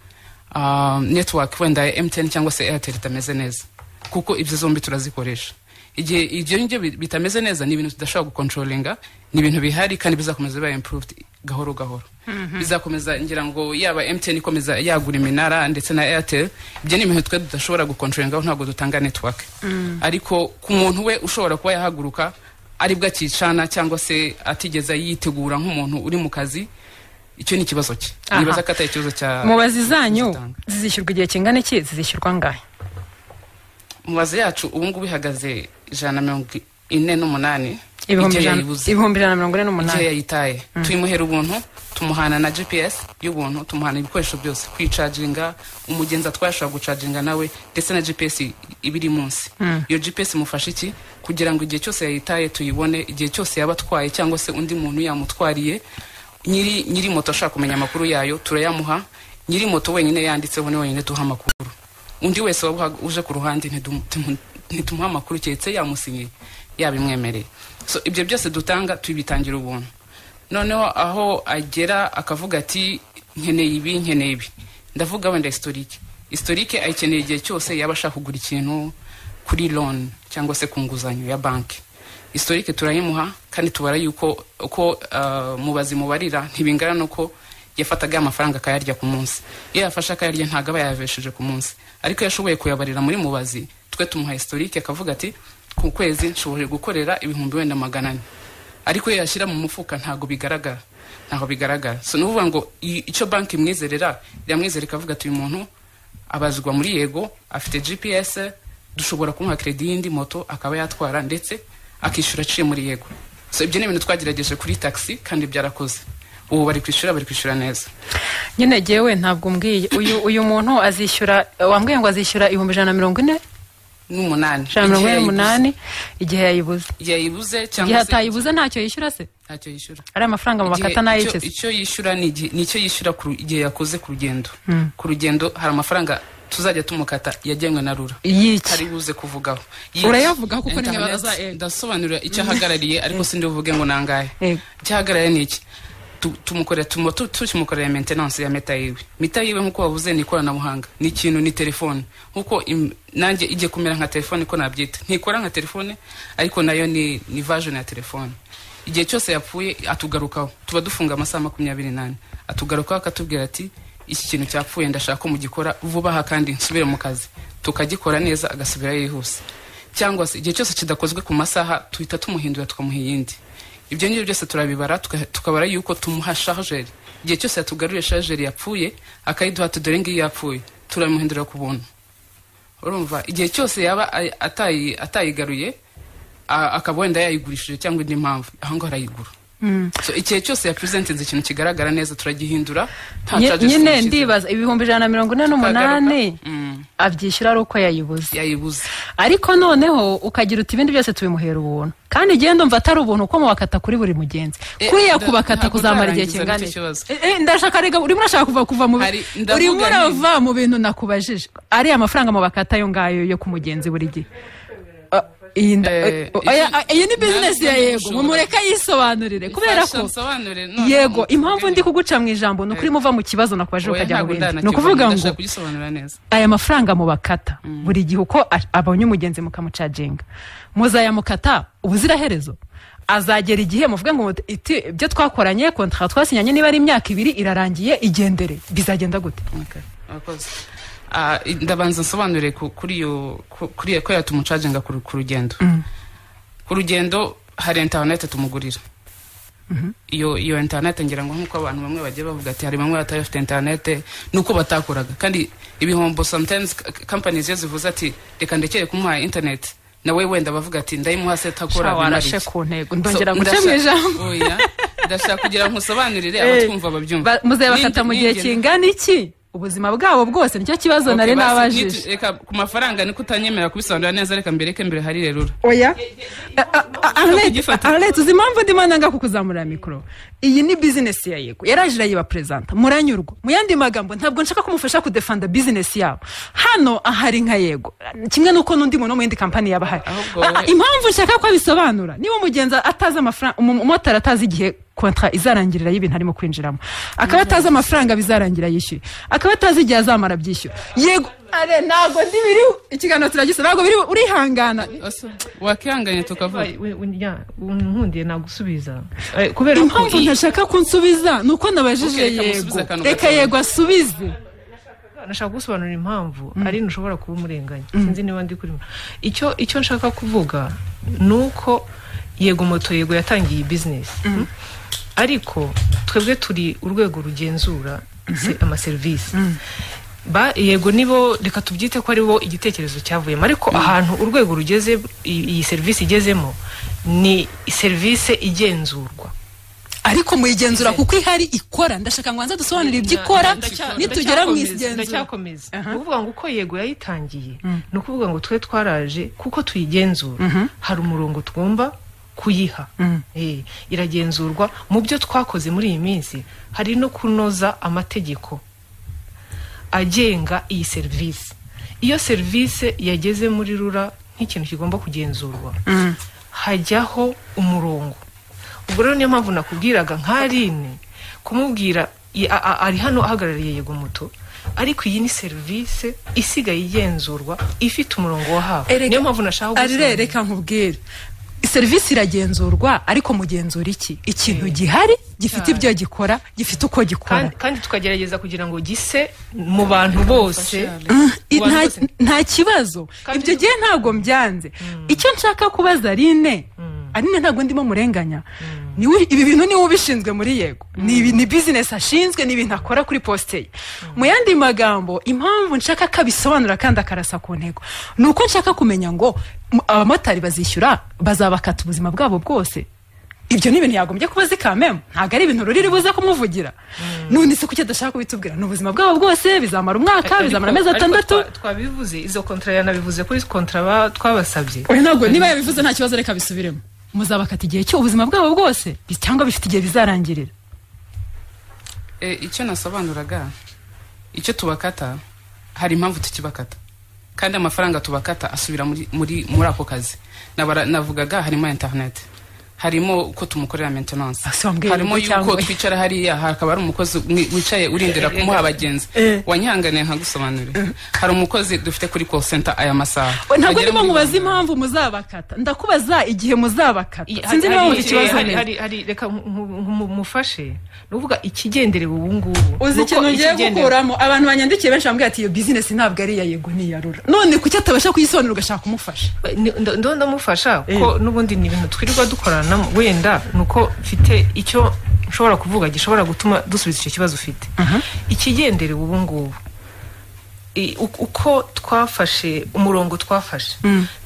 Speaker 4: ah, network wenda ya mtn cyangwa se airtel itameze neza kuko ibyo zombi turazikoresha igihe ibyo ngibyo bi- bitameze neza ni ibintu tudashobora gukontrolinga ni ibintu bihari kandi bizakomeza biba improved gahoro gahoro bizakomeza ngira ngo yaba mtn ikomeza yagura iminara ndetse na airtel ibyo ni ibintu twe tudashobora gukontrolingaho ntabwo dutanga network ariko ku muntu we ushobora kuba yahaguruka aribwo akicana cyangwa se atigeze yitegura nk'umuntu uri mu kazi icyo ni ikibazo cye
Speaker 2: Aha.
Speaker 4: nibaza ko atari ikibazo cya
Speaker 2: mubazi zanyu zizishyurwa igihe kingana iki zizishyurwa ngahe
Speaker 4: mubazi yacu ubu ngubu ihagaze ijana na mirongo ine n'umunani
Speaker 2: Ibihumbi
Speaker 4: igihe
Speaker 2: ijana-
Speaker 4: yayibuze.
Speaker 2: ibihumbi ijana na mirongo ine n'umunani.
Speaker 4: igihe yayitaye tuyimuhera ubuntu tumuhana na gps y'ubuntu tumuhana ibikoresho byose kwicaginga umugenzi atwaye ashobora gucaginga nawe ndetse na gps iba iri munsi
Speaker 2: Mm.
Speaker 4: iyo gps imufasha iki kugira ngo igihe cyose yayitaye tuyibone igihe cyose yaba atwaye cyangwa se undi muntu yamutwariye nyiri nyiri moto ashaka kumenya amakuru yayo turayamuha nyiri moto wenyine yanditseho ni wenyine tuha amakuru undi wese waba uha- uje ku ruhande ntitum- timu- ntitumuha amakuru keretse yamusinyiye yabimwemereye so ibyo byose dutanga tubitangira ubuntu noneho aho agera akavuga ati nkeneye ibi nkeneye ibi ndavuga wenda historique historique ayikeneye igihe cyose yaba ashaka kugura ikintu kuri loan cyangwa se ku nguzanyo ya banki historique turayimuha kandi tubara yuko uko ah, mubazi mubarira ntibingana n'uko yafataga amafaranga akayarya ku munsi iyo yafashe akayarya ntabwo aba yayavesheje ku munsi ariko iyo ashoboye kuyabarira muri mubazi twe tumuha historique akavuga ati ku kwezi nshoboye gukorera ibihumbi wenda magana ane ariko iyo yashyira mu mufuka ntabwo bigaragara ntabwo bigaragara so ni ukuvuga ngo i- icyo banki imwizerera iramwizera ikavuga ati uyu muntu abazwa muri yego afite gps dushobora kumuha kredi y'indi moto akaba yatwara ndetse akishyura aciye muri yego so ibyo ni ibintu twagerageje kuri taxi kandi byarakoze ubu bari kwishyura bari kwishyura neza
Speaker 2: nyine jyewe ntabwo mbwiye uyu uyu muntu azishyura wambwiye ngo azishyura ibihumbi ijana na mirongo ine
Speaker 4: n'umunani
Speaker 2: ijana na mirongo ine n'umunani igihe yayibuze
Speaker 4: igihe yayibuze
Speaker 2: igihe
Speaker 4: cyangwa se
Speaker 2: atayibuze ntacyo yishyura se
Speaker 4: ntacyo yishyura
Speaker 2: ari amafaranga mu bakata
Speaker 4: Igihe- icyo-
Speaker 2: n'ayikeze
Speaker 4: icyo yishyura ni igihe- ni icyo yishyura ku ru- igihe yakoze ku rugendo
Speaker 2: Mm.
Speaker 4: ku rugendo hari amafaranga tuzajya tumukata yagenwe na rura
Speaker 2: Y'iki?
Speaker 4: hari buze kuvugaho
Speaker 2: Urayavugaho kuko nimero
Speaker 4: Internet,
Speaker 2: za Ego.
Speaker 4: ndasobanurira icyo ahagarariye ariko sindi buvuge ngo nangahe
Speaker 2: Ego.
Speaker 4: icyo ahagarariye ni iki Tu- tumukorera tumo- tu- tukimukorera maintenance ya meta yiwe meta yiwe nk'uko wavuze ni ikoranabuhanga ni ikintu ni telefone nk'uko im- nanjye ijye kumera nka telefone ko nabyita ntikora nka telefone ariko nayo ni ni version ya telefone igihe cyose yapfuye atugarukaho tuba dufunga amasaha makumyabiri n'ane atugarukaho akatubwira ati iki kintu cyapfuye ndashaka ko mugikora vuba aha kandi nsubire mu kazi tukagikora neza agasubira yihuse cyangwa se igihe cyose kidakozwe ku masaha tuhita tumuhindura tukamuha iyindi ibyo ngibyo byose turabibara tuka- tukabara yuko tumuha sharijeri igihe cyose yatugaruriye sharijeri yapfuye akayiduha tudore ngiyi yapfuye turamuhindura ku buntu urumva igihe cyose yaba ay- atayi- atayigaruye a- akaba wenda yayigurishije cyangwa indi mpamvu aho ngaho arayigura so igihe cyose yapurezentinze ikintu kigaragara neza turagihindura nta
Speaker 2: Nye-
Speaker 4: charges
Speaker 2: nyine
Speaker 4: tumushyizemo.
Speaker 2: ndibaza ibihumbi ijana na mirongo ine n'umunani abyishyura ari uko yayibuze
Speaker 4: yayibuze
Speaker 2: ariko noneho ukagira uti ibindi byose tubimuhera ubuntu kandi igihe ndumva atari ubuntu uko mubakata kuri buri mugenzi
Speaker 4: Eh,
Speaker 2: kuriya
Speaker 4: nda-
Speaker 2: kubakata
Speaker 4: ntabwo
Speaker 2: kuzamara igihe
Speaker 4: utarangiza
Speaker 2: kingana
Speaker 4: nicyo kibazo.
Speaker 2: Eh, eh, ndashaka rega urimo urashaka kuva kuva mu
Speaker 4: Hari- ndavuga
Speaker 2: urimo
Speaker 4: nti-
Speaker 2: urava mu bintu nakubajije ariya mafaranga mubakata ayo ngayo yo ku mugenzi buri gihe Ah, iyi nda-
Speaker 4: Eh,
Speaker 2: eh, oya, ah, iyi ni
Speaker 4: ntabwo
Speaker 2: bizinesi ya
Speaker 4: ntabwo
Speaker 2: yego
Speaker 4: ushobora.
Speaker 2: mumureke yisobanurire kubera
Speaker 4: Ifasha
Speaker 2: ko
Speaker 4: nsobanurire, none
Speaker 2: yego
Speaker 4: mutubwire.
Speaker 2: impamvu ndi kuguca mu ijambo ni ukuri muva mu kibazo nakubajije
Speaker 4: Oya,
Speaker 2: ukajya mu
Speaker 4: ntabwo
Speaker 2: bindi ni
Speaker 4: ndanakibona,
Speaker 2: ukuvuga ngo
Speaker 4: ndashaka kugisobanura neza
Speaker 2: aya mafaranga mubakata buri gihe uko a- abonye umugenzi mukamucaginga muzayamukata ubuziraherezo azagera igihe muvuge ngo muti- iti ibyo twakoranye kontara twasinyanye niba ari imyaka ibiri irarangiye igendere bizagenda gute
Speaker 4: Murakoze. Ah, i- ndabanza nsobanurire ku- kuri iyo ku- kuri iyo- ko yatumucaginga ku ru- ku rugendo ku rugendo hari interineti tumugurira iyo iyo interineti ngira ngo nk'uko abantu bamwe bagiye bavuga ati hari bamwe batari bafite interineti nuko batakoraga kandi ibihombo sometimes k- companies iyo zivuze ati reka ndekere kumuha interineti nawe wenda bavuga ati ndayimuha se
Speaker 2: Sha,
Speaker 4: atakora
Speaker 2: warashe ku ntego ndongera guca mu ijambo
Speaker 4: ndashaka kugira ngo nsobanurire abatwumva babyumva
Speaker 2: Ba- muzayabakata
Speaker 4: N'indi-
Speaker 2: mu gihe
Speaker 4: n'ingene-
Speaker 2: kingana iki ubuzima bwabo bwose nicyo kibazo
Speaker 4: Okay,
Speaker 2: nari
Speaker 4: basi,
Speaker 2: nabajije
Speaker 4: nitu- Reka ku mafaranga niko utanyemerera kubisobanura neza reka mbereke mbere hari rerura
Speaker 2: oya arlete uzi impamvu ndimo nanga kukuzamurira mikoro iyi ni bizinesi ya yego yaraje irayiba perezanta muranyurwa mu yandi magambo ntabwo nshaka kumufasha kudefanda bizinesi yabo hano ahari nka yego kimwe n'uko n'undi muntu wo mu yindi kampani yaba ahari Ah, ah, impamvu nshaka ko abisobanura niba umugenzi atazi amafaranga umu- umumotari atazi igihe kontara izarangirira y'ibintu arimo kwinjiramo akaba atazi amafaranga bizarangira yishyuye akaba atazi igihe azamara abyishyura yego are ntabwo ndi biriho ikiganiro turagisa ntabwo biriho urihangana
Speaker 4: wakihanganye tukavuga
Speaker 3: nkundiye nagusubiza Eh, kubera ko
Speaker 2: impamvu ntashaka kunsubiza ni uko nabajije
Speaker 3: Okay, reka
Speaker 2: yego
Speaker 3: musubize akantu
Speaker 2: reka
Speaker 3: gatoya.
Speaker 2: yego asubize
Speaker 3: nashaka gusobanura impamvu ari ntushobora kuba umurenganya sinzi niba ndi kuri icyo icyo nshaka kuvuga ni uko yego moto yego yatangiye iyi bizinesi mm, ariko twebwe turi urwego rugenzura se- amaserivisi ba yego nibo reka tubyite ko aribo igitekerezo cyavuyemo ariko ahantu urwego rugeze i- iyi serivisi igezemo ni serivisi igenzurwa
Speaker 2: ariko muyigenzura kuko ihari ikora ndashaka ngo hanze dusobanure ibyo ikora
Speaker 3: Ndacya-
Speaker 2: nitugera mu
Speaker 3: ndacyakomeza,
Speaker 2: igenzura
Speaker 3: ndacyakomeza ni ukuvuga ngo uko yego yayitangiye ni ukuvuga ngo twe twaraje kuko tuyigenzura hari umurongo tugomba kuyiha Eh, iragenzurwa mu byo twakoze muri iyi minsi hari no kunoza amategeko agenga iyi serivisi iyo serivisi yageze muri rura nk'ikintu kigomba kugenzurwa hajyaho umurongo ubwo rero niyo mpamvu nakubwiraga nk'arine kumubwira i- a- a- ari hano ahagarariye yego moto ariko iyi ni serivisi isigaye igenzurwa ifite umurongo wahawe niyo mpamvu nashaka
Speaker 2: arire reka nkubwire serivisi iragenzurwa ariko mugenzura iki ikintu gihari gifite ibyo gikora gifite uko gikora
Speaker 3: kandi, kandi tukagerageza kugira ngo gise mu bantu bose
Speaker 2: I-
Speaker 3: Mu bantu
Speaker 2: nta-
Speaker 3: bose.
Speaker 2: nta kibazo ibyo gihe ntabwo mbyanze icyo nshaka kubaza Aline Aline ntabwo ndimo murenganya Niwe- ibi bintu niwe ubishinzwe muri yego ni ibi- ni bizinesi ashinzwe ni ibintu akora kuri posite ye mu yandi magambo impamvu nshaka ko abisobanura kandi akarasa ku ntego ni uko nshaka kumenya ngo m- abamotari bazishyura bazabakata ubuzima bwabo bwose ibyo ni ibintu yagombye kuba azi kamemo ntabwo ari ibintu ruriri buze kumuvugira none se kuki adashaka kubitubwira ni ubuzima bwabo bwose bizamara umwaka bizamara amezi
Speaker 3: Ariko- ariko
Speaker 2: atandatu
Speaker 3: twa- twabivuze izo kontra yanabivuze kuri kontra ba- twabasabye
Speaker 2: oya ntabwo niba yabivuze nta kibazo reka bisubiremo muzabakata igihe cy'ubuzima bwabo bwose bi- cyangwa bifite igihe bizarangirira
Speaker 4: Eh, icyo nasobanuraga icyo tubakata hari impamvu tukibakata kandi amafaranga tubakata asubira muri muri muri ako kazi Nabara- navugaga harimo interineti harimo uko tumukorera maintenance
Speaker 2: wambwiye
Speaker 4: harimo
Speaker 2: ngo cyangwa
Speaker 4: yuko
Speaker 2: we.
Speaker 4: twicara hariya hakaba hari umukozi mwi- wicaye urindira kumuha abagenzi
Speaker 2: Eh.
Speaker 4: wanyihanganiye nkagusobanurire hari umukozi dufite kuri call center aya masaha
Speaker 2: We, ntabwo
Speaker 4: Agera
Speaker 2: ndimo
Speaker 4: muri-
Speaker 2: mubaza impamvu muzabakata ndakubaza igihe muzabakata sinzi niba wumva ikibazo
Speaker 3: hari-
Speaker 2: neza
Speaker 3: hari- hari- reka mufashe ni ukuvuga ikigenderewe ubu ngubu
Speaker 2: uzi ikintu ngiye gukuramo abantu banyandikiye benshi bambwira ati iyo bizinesi ntabwo ari iya yego ni iya rura none kuki atabasha kuyisobanura ugashaka kumufasha
Speaker 3: ndo ndamufasha ko n'ubundi ni ibintu twirirwa dukoranamo wenda ni uko mfite icyo nshobora kuvuga gishobora gutuma dusubiza icyo kibazo ufite ikigenderewe ubu ngubu i- u- uko twafashe umurongo twafashe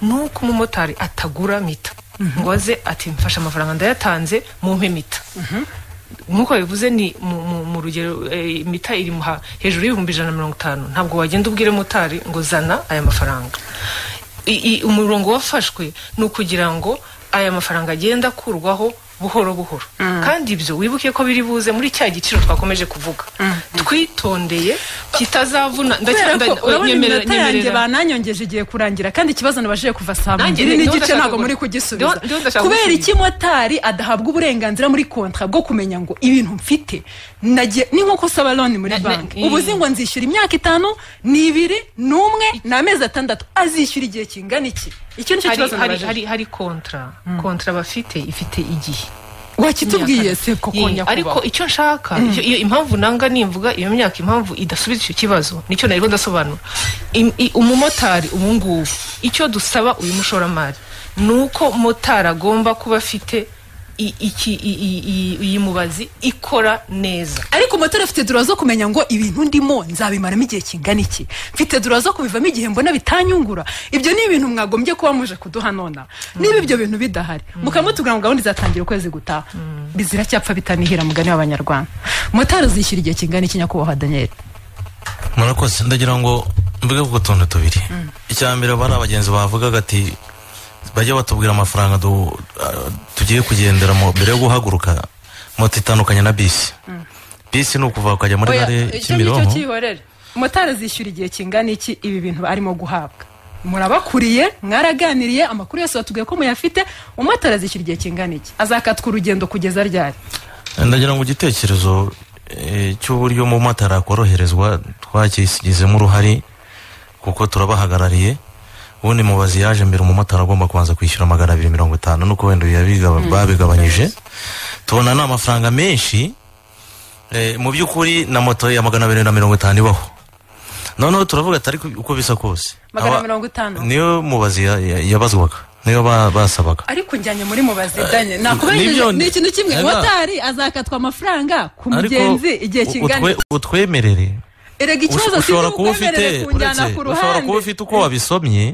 Speaker 3: ni uko umumotari atagura mita ngo aze ati mfashe amafaranga ndayatanze mumpe mita nk'uko bivuze ni mu, mu, mu rugero eh, mita iri mu ha- hejuru y'ibihumbi ijana na mirongo itanu ntabwo wagenda ubwire motari ngo zana aya mafaranga I- i- umurongo wafashwe ni ukugira ngo aya mafaranga agenda akurwaho buhoro buhoro kandi ibyo wibuke ko biri buze muri cya giciro twakomeje kuvuga twitondeye kitazavuna
Speaker 2: kubera
Speaker 3: ndacyanda-
Speaker 2: ko urabona
Speaker 3: nyemerera-
Speaker 2: iminota yanjye
Speaker 3: nyemerera.
Speaker 2: bananyongeje igiye kurangira kandi ikibazo nabashije kuva saa
Speaker 3: Nanjye
Speaker 2: mbiri
Speaker 3: ni- niho
Speaker 2: n'igice
Speaker 3: ndashaka
Speaker 2: ntabwo muri
Speaker 3: kugu-
Speaker 2: kugisubiza
Speaker 3: niho- niho ndashaka
Speaker 2: kubera
Speaker 3: gusubiza.
Speaker 2: iki motari adahabwa uburenganzira muri kontra bwo kumenya ngo ibintu mfite nagiye- ni nko saba loni muri
Speaker 3: Na- na-
Speaker 2: banki
Speaker 3: mm.
Speaker 2: ubu uzi ngo nzishyura imyaka itanu ni ibiri ni umwe ni amezi atandatu azishyura igihe kingana iki icyo nicyo
Speaker 3: Hari-
Speaker 2: kibazo
Speaker 3: hari-
Speaker 2: nabajije
Speaker 3: hari hari kontra kontra bafite ifite igihe
Speaker 2: wakitubwiye
Speaker 3: Imyaka-
Speaker 2: se ko
Speaker 3: Ye,
Speaker 2: konya
Speaker 3: ariko icyo nshaka
Speaker 2: Mm.
Speaker 3: icyo- iyo impamvu nanga nimvuga iyo myaka impamvu idasubiza icyo kibazo nicyo nariho ndasobanura Im- i- umumotari ubu ngubu icyo dusaba uyu mushoramari ni uko motari agomba kuba afite i- iki- i- i- i- iyi mubazi ikora neza
Speaker 2: ariko motari afite dura zo kumenya ngo ibintu ndimo nzabimaramo igihe kingana iki mfite dura zo kubivamo igihe mbona bitanyungura ibyo ni ibintu mwagombye kuba muje kuduha nonaha niba ibyo bintu bidahari mukamutubwira ngo gahunda izatangira ukwezi gutaha ziracyapfa bitanihira mugani w'abanyarwanda motari uzishyura igihe kingana iki nyakubahwa daniel
Speaker 5: murakoze ndagira ngo mvuge ku tuntu tubiri icya mbere aba ari abagenzi bavugaga ati bajya batubwira amafaranga du- ah, tugiye kugenderamo mbere yo guhaguruka moto itandukanye na bisi bisi ni ukuva ukajya muri
Speaker 2: Oya,
Speaker 5: gare
Speaker 2: icyo ngicyo
Speaker 5: kimironko
Speaker 2: cyihorere motari azishyura igihe kingana iki ibi bintu arimo guhabwa murabakuriye mwaraganiriye amakuru yose watubwiye ko muyafite umumotari azishyura igihe kingana iki azakatwa urugendo kugeza ryari
Speaker 5: ndagira ngo igitekerezo eh, cy'uburyo umumotari akoroherezwa twagishyizemo uruhare kuko turabahagarariye ubundi mubazi yaje mbere umumotari agomba kubanza kwishyura magana abiri mirongo itanu nuko wenda yabiga- babigabanyije tubona ni amafaranga menshi eh, mu by'ukuri na moto ya magana abiri na mirongo itanu ibaho noneho turavuga atari ku- uko bisa kose
Speaker 2: magana
Speaker 5: Aba-
Speaker 2: mirongo itanu
Speaker 5: niyo mubazi ya- ya- yabazwaga niyo ba- basabaga
Speaker 2: ariko njyanye muri mubazi danye nakubejeje
Speaker 5: nibyo-
Speaker 2: ni ikintu kimwe
Speaker 5: Eva.
Speaker 2: motari azakatwa amafaranga ku
Speaker 5: Ariko
Speaker 2: mugenzi igihe
Speaker 5: u-
Speaker 2: kingana
Speaker 5: utwe- utwemerere
Speaker 2: erega ikibazo
Speaker 5: Usho-
Speaker 2: si
Speaker 5: ushobora kuba ufite
Speaker 2: ukwemerere kunjyana
Speaker 5: uretse,
Speaker 2: ku
Speaker 5: ushobora kuba
Speaker 2: ruhande
Speaker 5: ufite uko wabisomye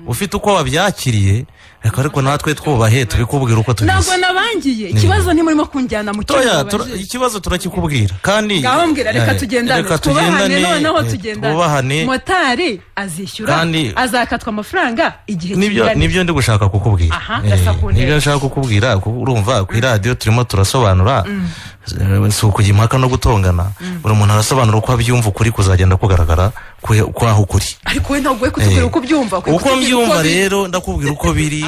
Speaker 5: ufite uko wabyakiriye ariko ariko natwe twubahe tubikubwira uko tubizi
Speaker 2: ntabwo nabangiye
Speaker 5: Ni-
Speaker 2: ikibazo ntimurimo kunjyana mu
Speaker 5: toya
Speaker 2: kintu
Speaker 5: tura- ikibazo turakikubwira kandi
Speaker 2: ngaho mbwira reka
Speaker 5: eh,
Speaker 2: tugendane
Speaker 5: reka
Speaker 2: twubahane noneho
Speaker 5: eh, twubahane
Speaker 2: tugendane motari azishyura
Speaker 5: Kandi-
Speaker 2: azakatwa amafaranga igihe
Speaker 5: nibyo
Speaker 2: kingana
Speaker 5: nibyo ndi gushaka kukubwira
Speaker 2: Aha,
Speaker 5: Eh,
Speaker 2: ndasakundeka.
Speaker 5: nibyo nshaka kukubwira ku- urumva ku iradiyo turimo turasobanura Eh, si ukujya impaka no gutongana buri muntu arasobanura uko abyumva ukuri kuzagenda kugaragara kwe- kwaho ukuri
Speaker 2: ariko we ntabwo we kutubwira
Speaker 5: Eh,
Speaker 2: uko ubyumva ukwiye
Speaker 5: uko
Speaker 2: kutubwira
Speaker 5: mbyumva
Speaker 2: biri.
Speaker 5: rero ndakubwira uko biri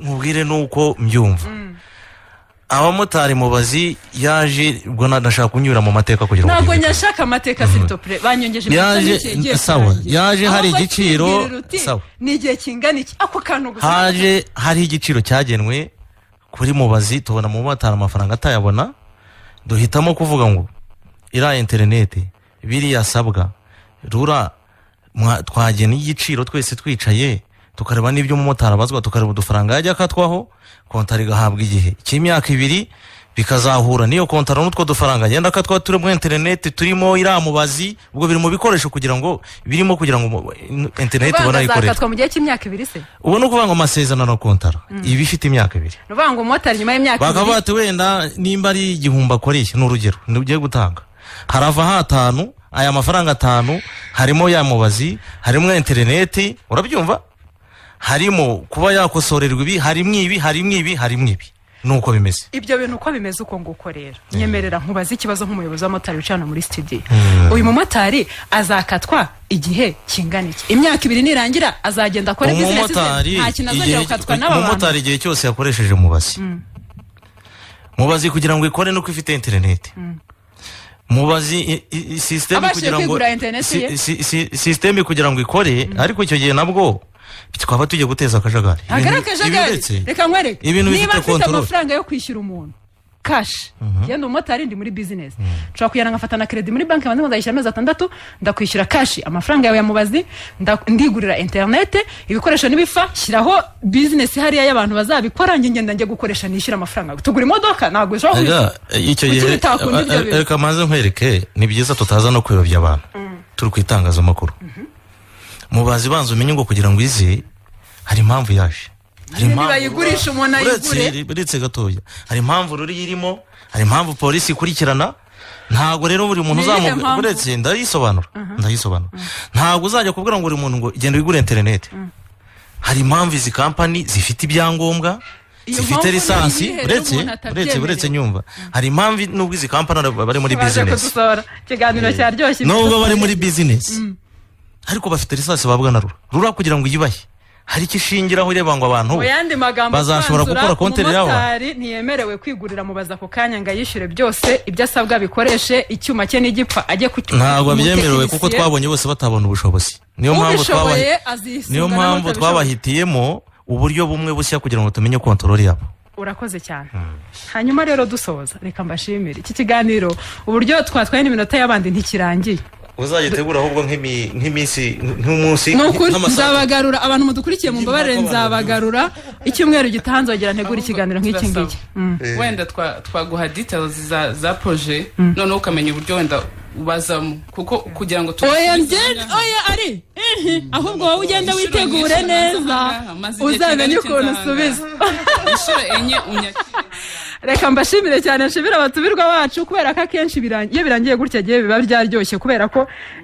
Speaker 5: nkubwire nuko mbyumva abamotari mubazi yaje ubwo na- ndashaka kunyura mu mateka kugira ngo
Speaker 2: ntabwo
Speaker 5: mbyumve.
Speaker 2: nyashaka amateka sitopure banyongeje
Speaker 5: Yaje-
Speaker 2: iminota mike igiye
Speaker 5: sawa,
Speaker 2: kurangira.
Speaker 5: yaje hari
Speaker 2: Ahubwo
Speaker 5: igiciro,
Speaker 2: akibwirira uti,
Speaker 5: sawa.
Speaker 2: ni igihe kingana iki ako kantu gusa
Speaker 5: haje hari igiciro cyagenwe kuri mubazi tubona mumotari amafaranga atayabona duhitamo kuvuga ngo iriya interineti biriya asabwa rura mwa- twagena igiciro twese twicaye tukareba n'ibyo umumotari abazwa tukareba udufaranga yajya akatwaho kontara igahabwa igihe cy'imyaka ibiri bikazahura n'iyo kontara n'utwo dufaranga agenda akatwaho turi muri interineti turimo iriya mubazi ubwo biri mu bikoresho kugira ngo birimo kugira ngo mu- interineti
Speaker 2: Ubanza
Speaker 5: barayikoresha
Speaker 2: azakatwa mu gihe cy'imyaka ibiri se
Speaker 5: ubu ni ukuvuga ngo amasezerano na kontara
Speaker 2: Mm.
Speaker 5: iba ifite imyaka ibiri
Speaker 2: ni ukuvuga ngo umumotari nyuma y'imyaka
Speaker 5: bakaba
Speaker 2: ibiri
Speaker 5: bati wenda nimba ari igihumbi akoreye ni urugero ntibugiye gutanga harava hatanu aya mafaranga atanu harimo ya mubazi harimo interineti urabyumva harimo kuba yakosorerwa ibi harimo ibi harimo ibi harimo ibi nuko bimeze
Speaker 2: ibyo bintu uko bimeze uko nguko rero nyemerera nkubaze ikibazo nk'umuyobozi w'amotari wicarana muri studio
Speaker 5: Mm.
Speaker 2: uyu mumotari azakatwa igihe kingana iki imyaka ibiri nirangira azagenda akore business ze
Speaker 5: umumotari
Speaker 2: nta kintu azajya
Speaker 5: igihe-
Speaker 2: gukatwa n'aba bantu
Speaker 5: umumotari igihe cyose yakoresheje mubazi
Speaker 2: Mm.
Speaker 5: mubazi kugira ngo ikore nuko ifite interineti mubazi i- i- i- sisiteme
Speaker 2: Abashije
Speaker 5: kugira ngo
Speaker 2: kwigurira interineti
Speaker 5: si-
Speaker 2: ye.
Speaker 5: si- si- sisiteme kugira ngo ikore ariko icyo gihe nabwo twaba tugiye guteza akajagari
Speaker 2: ntabwo ari
Speaker 5: Ibintu- ibi
Speaker 2: akajagari
Speaker 5: uretse-
Speaker 2: reka nkwereke
Speaker 5: ibintu
Speaker 2: niba
Speaker 5: bifite
Speaker 2: mfite
Speaker 5: control.
Speaker 2: amafaranga yo kwishyura umuntu kashi ngenda umumotari ndi muri bizinesi nshobora kujyana nkafata na keredi muri banki banza ndayishyura amezi atandatu ndakwishyura kashi amafaranga yawe ya mubazi nda- ndigurira interinete ibikoresho n'ibifa shyiraho bizinesi hariya y'abantu bazabikora njye ngenda njye gukoresha nishyura amafaranga tugura imodoka ntabwo ushobora
Speaker 5: Erega,
Speaker 2: kubishyura
Speaker 5: icyo
Speaker 2: Kuki
Speaker 5: gihe
Speaker 2: bitakunda ibyo bintu?
Speaker 5: reka maze nkwereke ni byiza tutaza no kuyobya abantu turi ku itangazamakuru mubazi banza umenye ngo kugira ngo ize hari impamvu yaje hari
Speaker 2: niba yigurisha umuntu ayigure
Speaker 5: uretse uretse gatoya hari impamvu ruri irimo hari impamvu polisi ikurikirana ntabwo rero buri muntu
Speaker 2: Ni iyihe
Speaker 5: uzamubwira
Speaker 2: mpamvu?
Speaker 5: uretse ndayisobanura ndayisobanura ntabwo uzajya kubwira ngo buri muntu ngo genda wigure interineti hari impamvu izi kampani zifite ibyangombwa
Speaker 2: Iyo
Speaker 5: zifite
Speaker 2: mpamvu ni
Speaker 5: lisansi
Speaker 2: iyihe
Speaker 5: uretse
Speaker 2: n'umuntu atabyemerewe?
Speaker 5: uretse uretse nyumva hari impamvu nubwo izi kampani ari- bari muri
Speaker 2: baje
Speaker 5: bizinesi
Speaker 2: kudusora ikiganiro cyaryoshye
Speaker 5: nubwo
Speaker 2: ibitotsi.
Speaker 5: bari muri bizinesi ariko bafite lisansi babwa na rura rura kugira ngo uyibahe hari icyo ishingiraho ireba ngo abantu
Speaker 2: mu yandi magambo
Speaker 5: bazashobora
Speaker 2: asobanura,
Speaker 5: gukora konti yabo.
Speaker 2: umumotari ntiyemerewe kwigurira mubaza ako kanya ngo ayishyure byose ibyo asabwa bikoreshe icyuma cye nigipfa ajye ku
Speaker 5: ntabwo byemerewe kuko
Speaker 2: umutekinisiye.
Speaker 5: twabonye bose batabona ubushobozi niyo mpamvu
Speaker 2: ubishoboye
Speaker 5: twabahi-
Speaker 2: azisunga
Speaker 5: niyo
Speaker 2: n'abatabishoboye.
Speaker 5: mpamvu twabahitiyemo uburyo bumwe bushya kugira ngo tumenye kontorori yabo
Speaker 2: urakoze cyane hanyuma rero dusoza reka mbashimire iki kiganiro uburyo twatwaye n'iminota y'abandi ntikirangiye
Speaker 5: uzayitegura ahubwo nk'iminsi nk'umunsi
Speaker 2: ni ukuri nzabagarura abantu mudukurikiye mu mbabare nzabagarura icyumweru gitaha nzogera ntegura ikiganiro nk'iki ngiki Mm.
Speaker 4: wenda twa- twaguha details za za proje noneho ukamenya uburyo wenda ubazamo kuko kugira ngo tu-
Speaker 2: oya ngende oya ari ihi, ahubwo wowe ugenda
Speaker 4: Inshuro
Speaker 2: witegure
Speaker 4: nyinshi
Speaker 2: neza
Speaker 4: nzahangara, maze igihe
Speaker 2: uzamenye
Speaker 4: kingana iki
Speaker 2: ukuntu
Speaker 4: nzahangara.
Speaker 2: usubiza
Speaker 4: inshuro enye unyakire
Speaker 2: reka mbashimire cyane nshimire abatumirwa bacu kubera ko akenshi birang- iyo birangiye gutya gihe biba byaryoshye kubera ko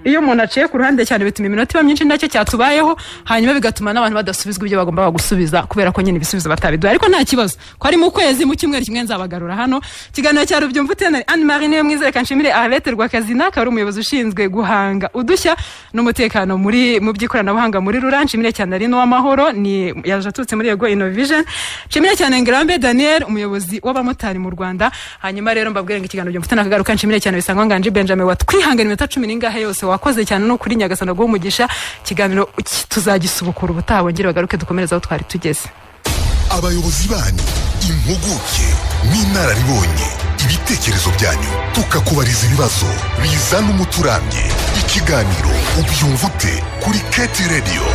Speaker 2: iyo umuntu aciye ku ruhande cyane bituma iminota iba myinshi nacyo cyatubayeho hanyuma bigatuma n'abantu badasubizwa ibyo bagombaga gusubiza kubera ko nyine ibisubizo batabiduha ariko nta kibazo ko ari mu kwezi mu cyumweru kimwe nzabagarura hano ikiganiro cya rubyumva utena anne marie niwe mwiza reka nshimire arete rwakazina akaba ari umuyobozi ushinzwe guhanga udushya n'umutekano muri mu by'ikoranabuhanga muri rura nshimire cyane ari n'uw'amahoro ni yaje aturutse muri yego innovation nshimire cyane ngarambe daniel umuyobozi w'abamotari mu rwanda hanyuma rero mbabwire ngo ikiganiro byumva utena akagaruka nshimire cyane bisangwa nganji benjamin watwihangira iminota cumi n'ingahe yose wakoze cyane no kuri nyagasana guhumugisha ikiganiro ki- tuzagisubukura ubutaha bongere bagaruke dukomereze aho twari tugeze
Speaker 1: abayobozi banyu impuguke n'inararibonye ibitekerezo byanyu tukakubariza ibibazo bizana umuti urambye ikiganiro ubyumva ute kuri keti radiyo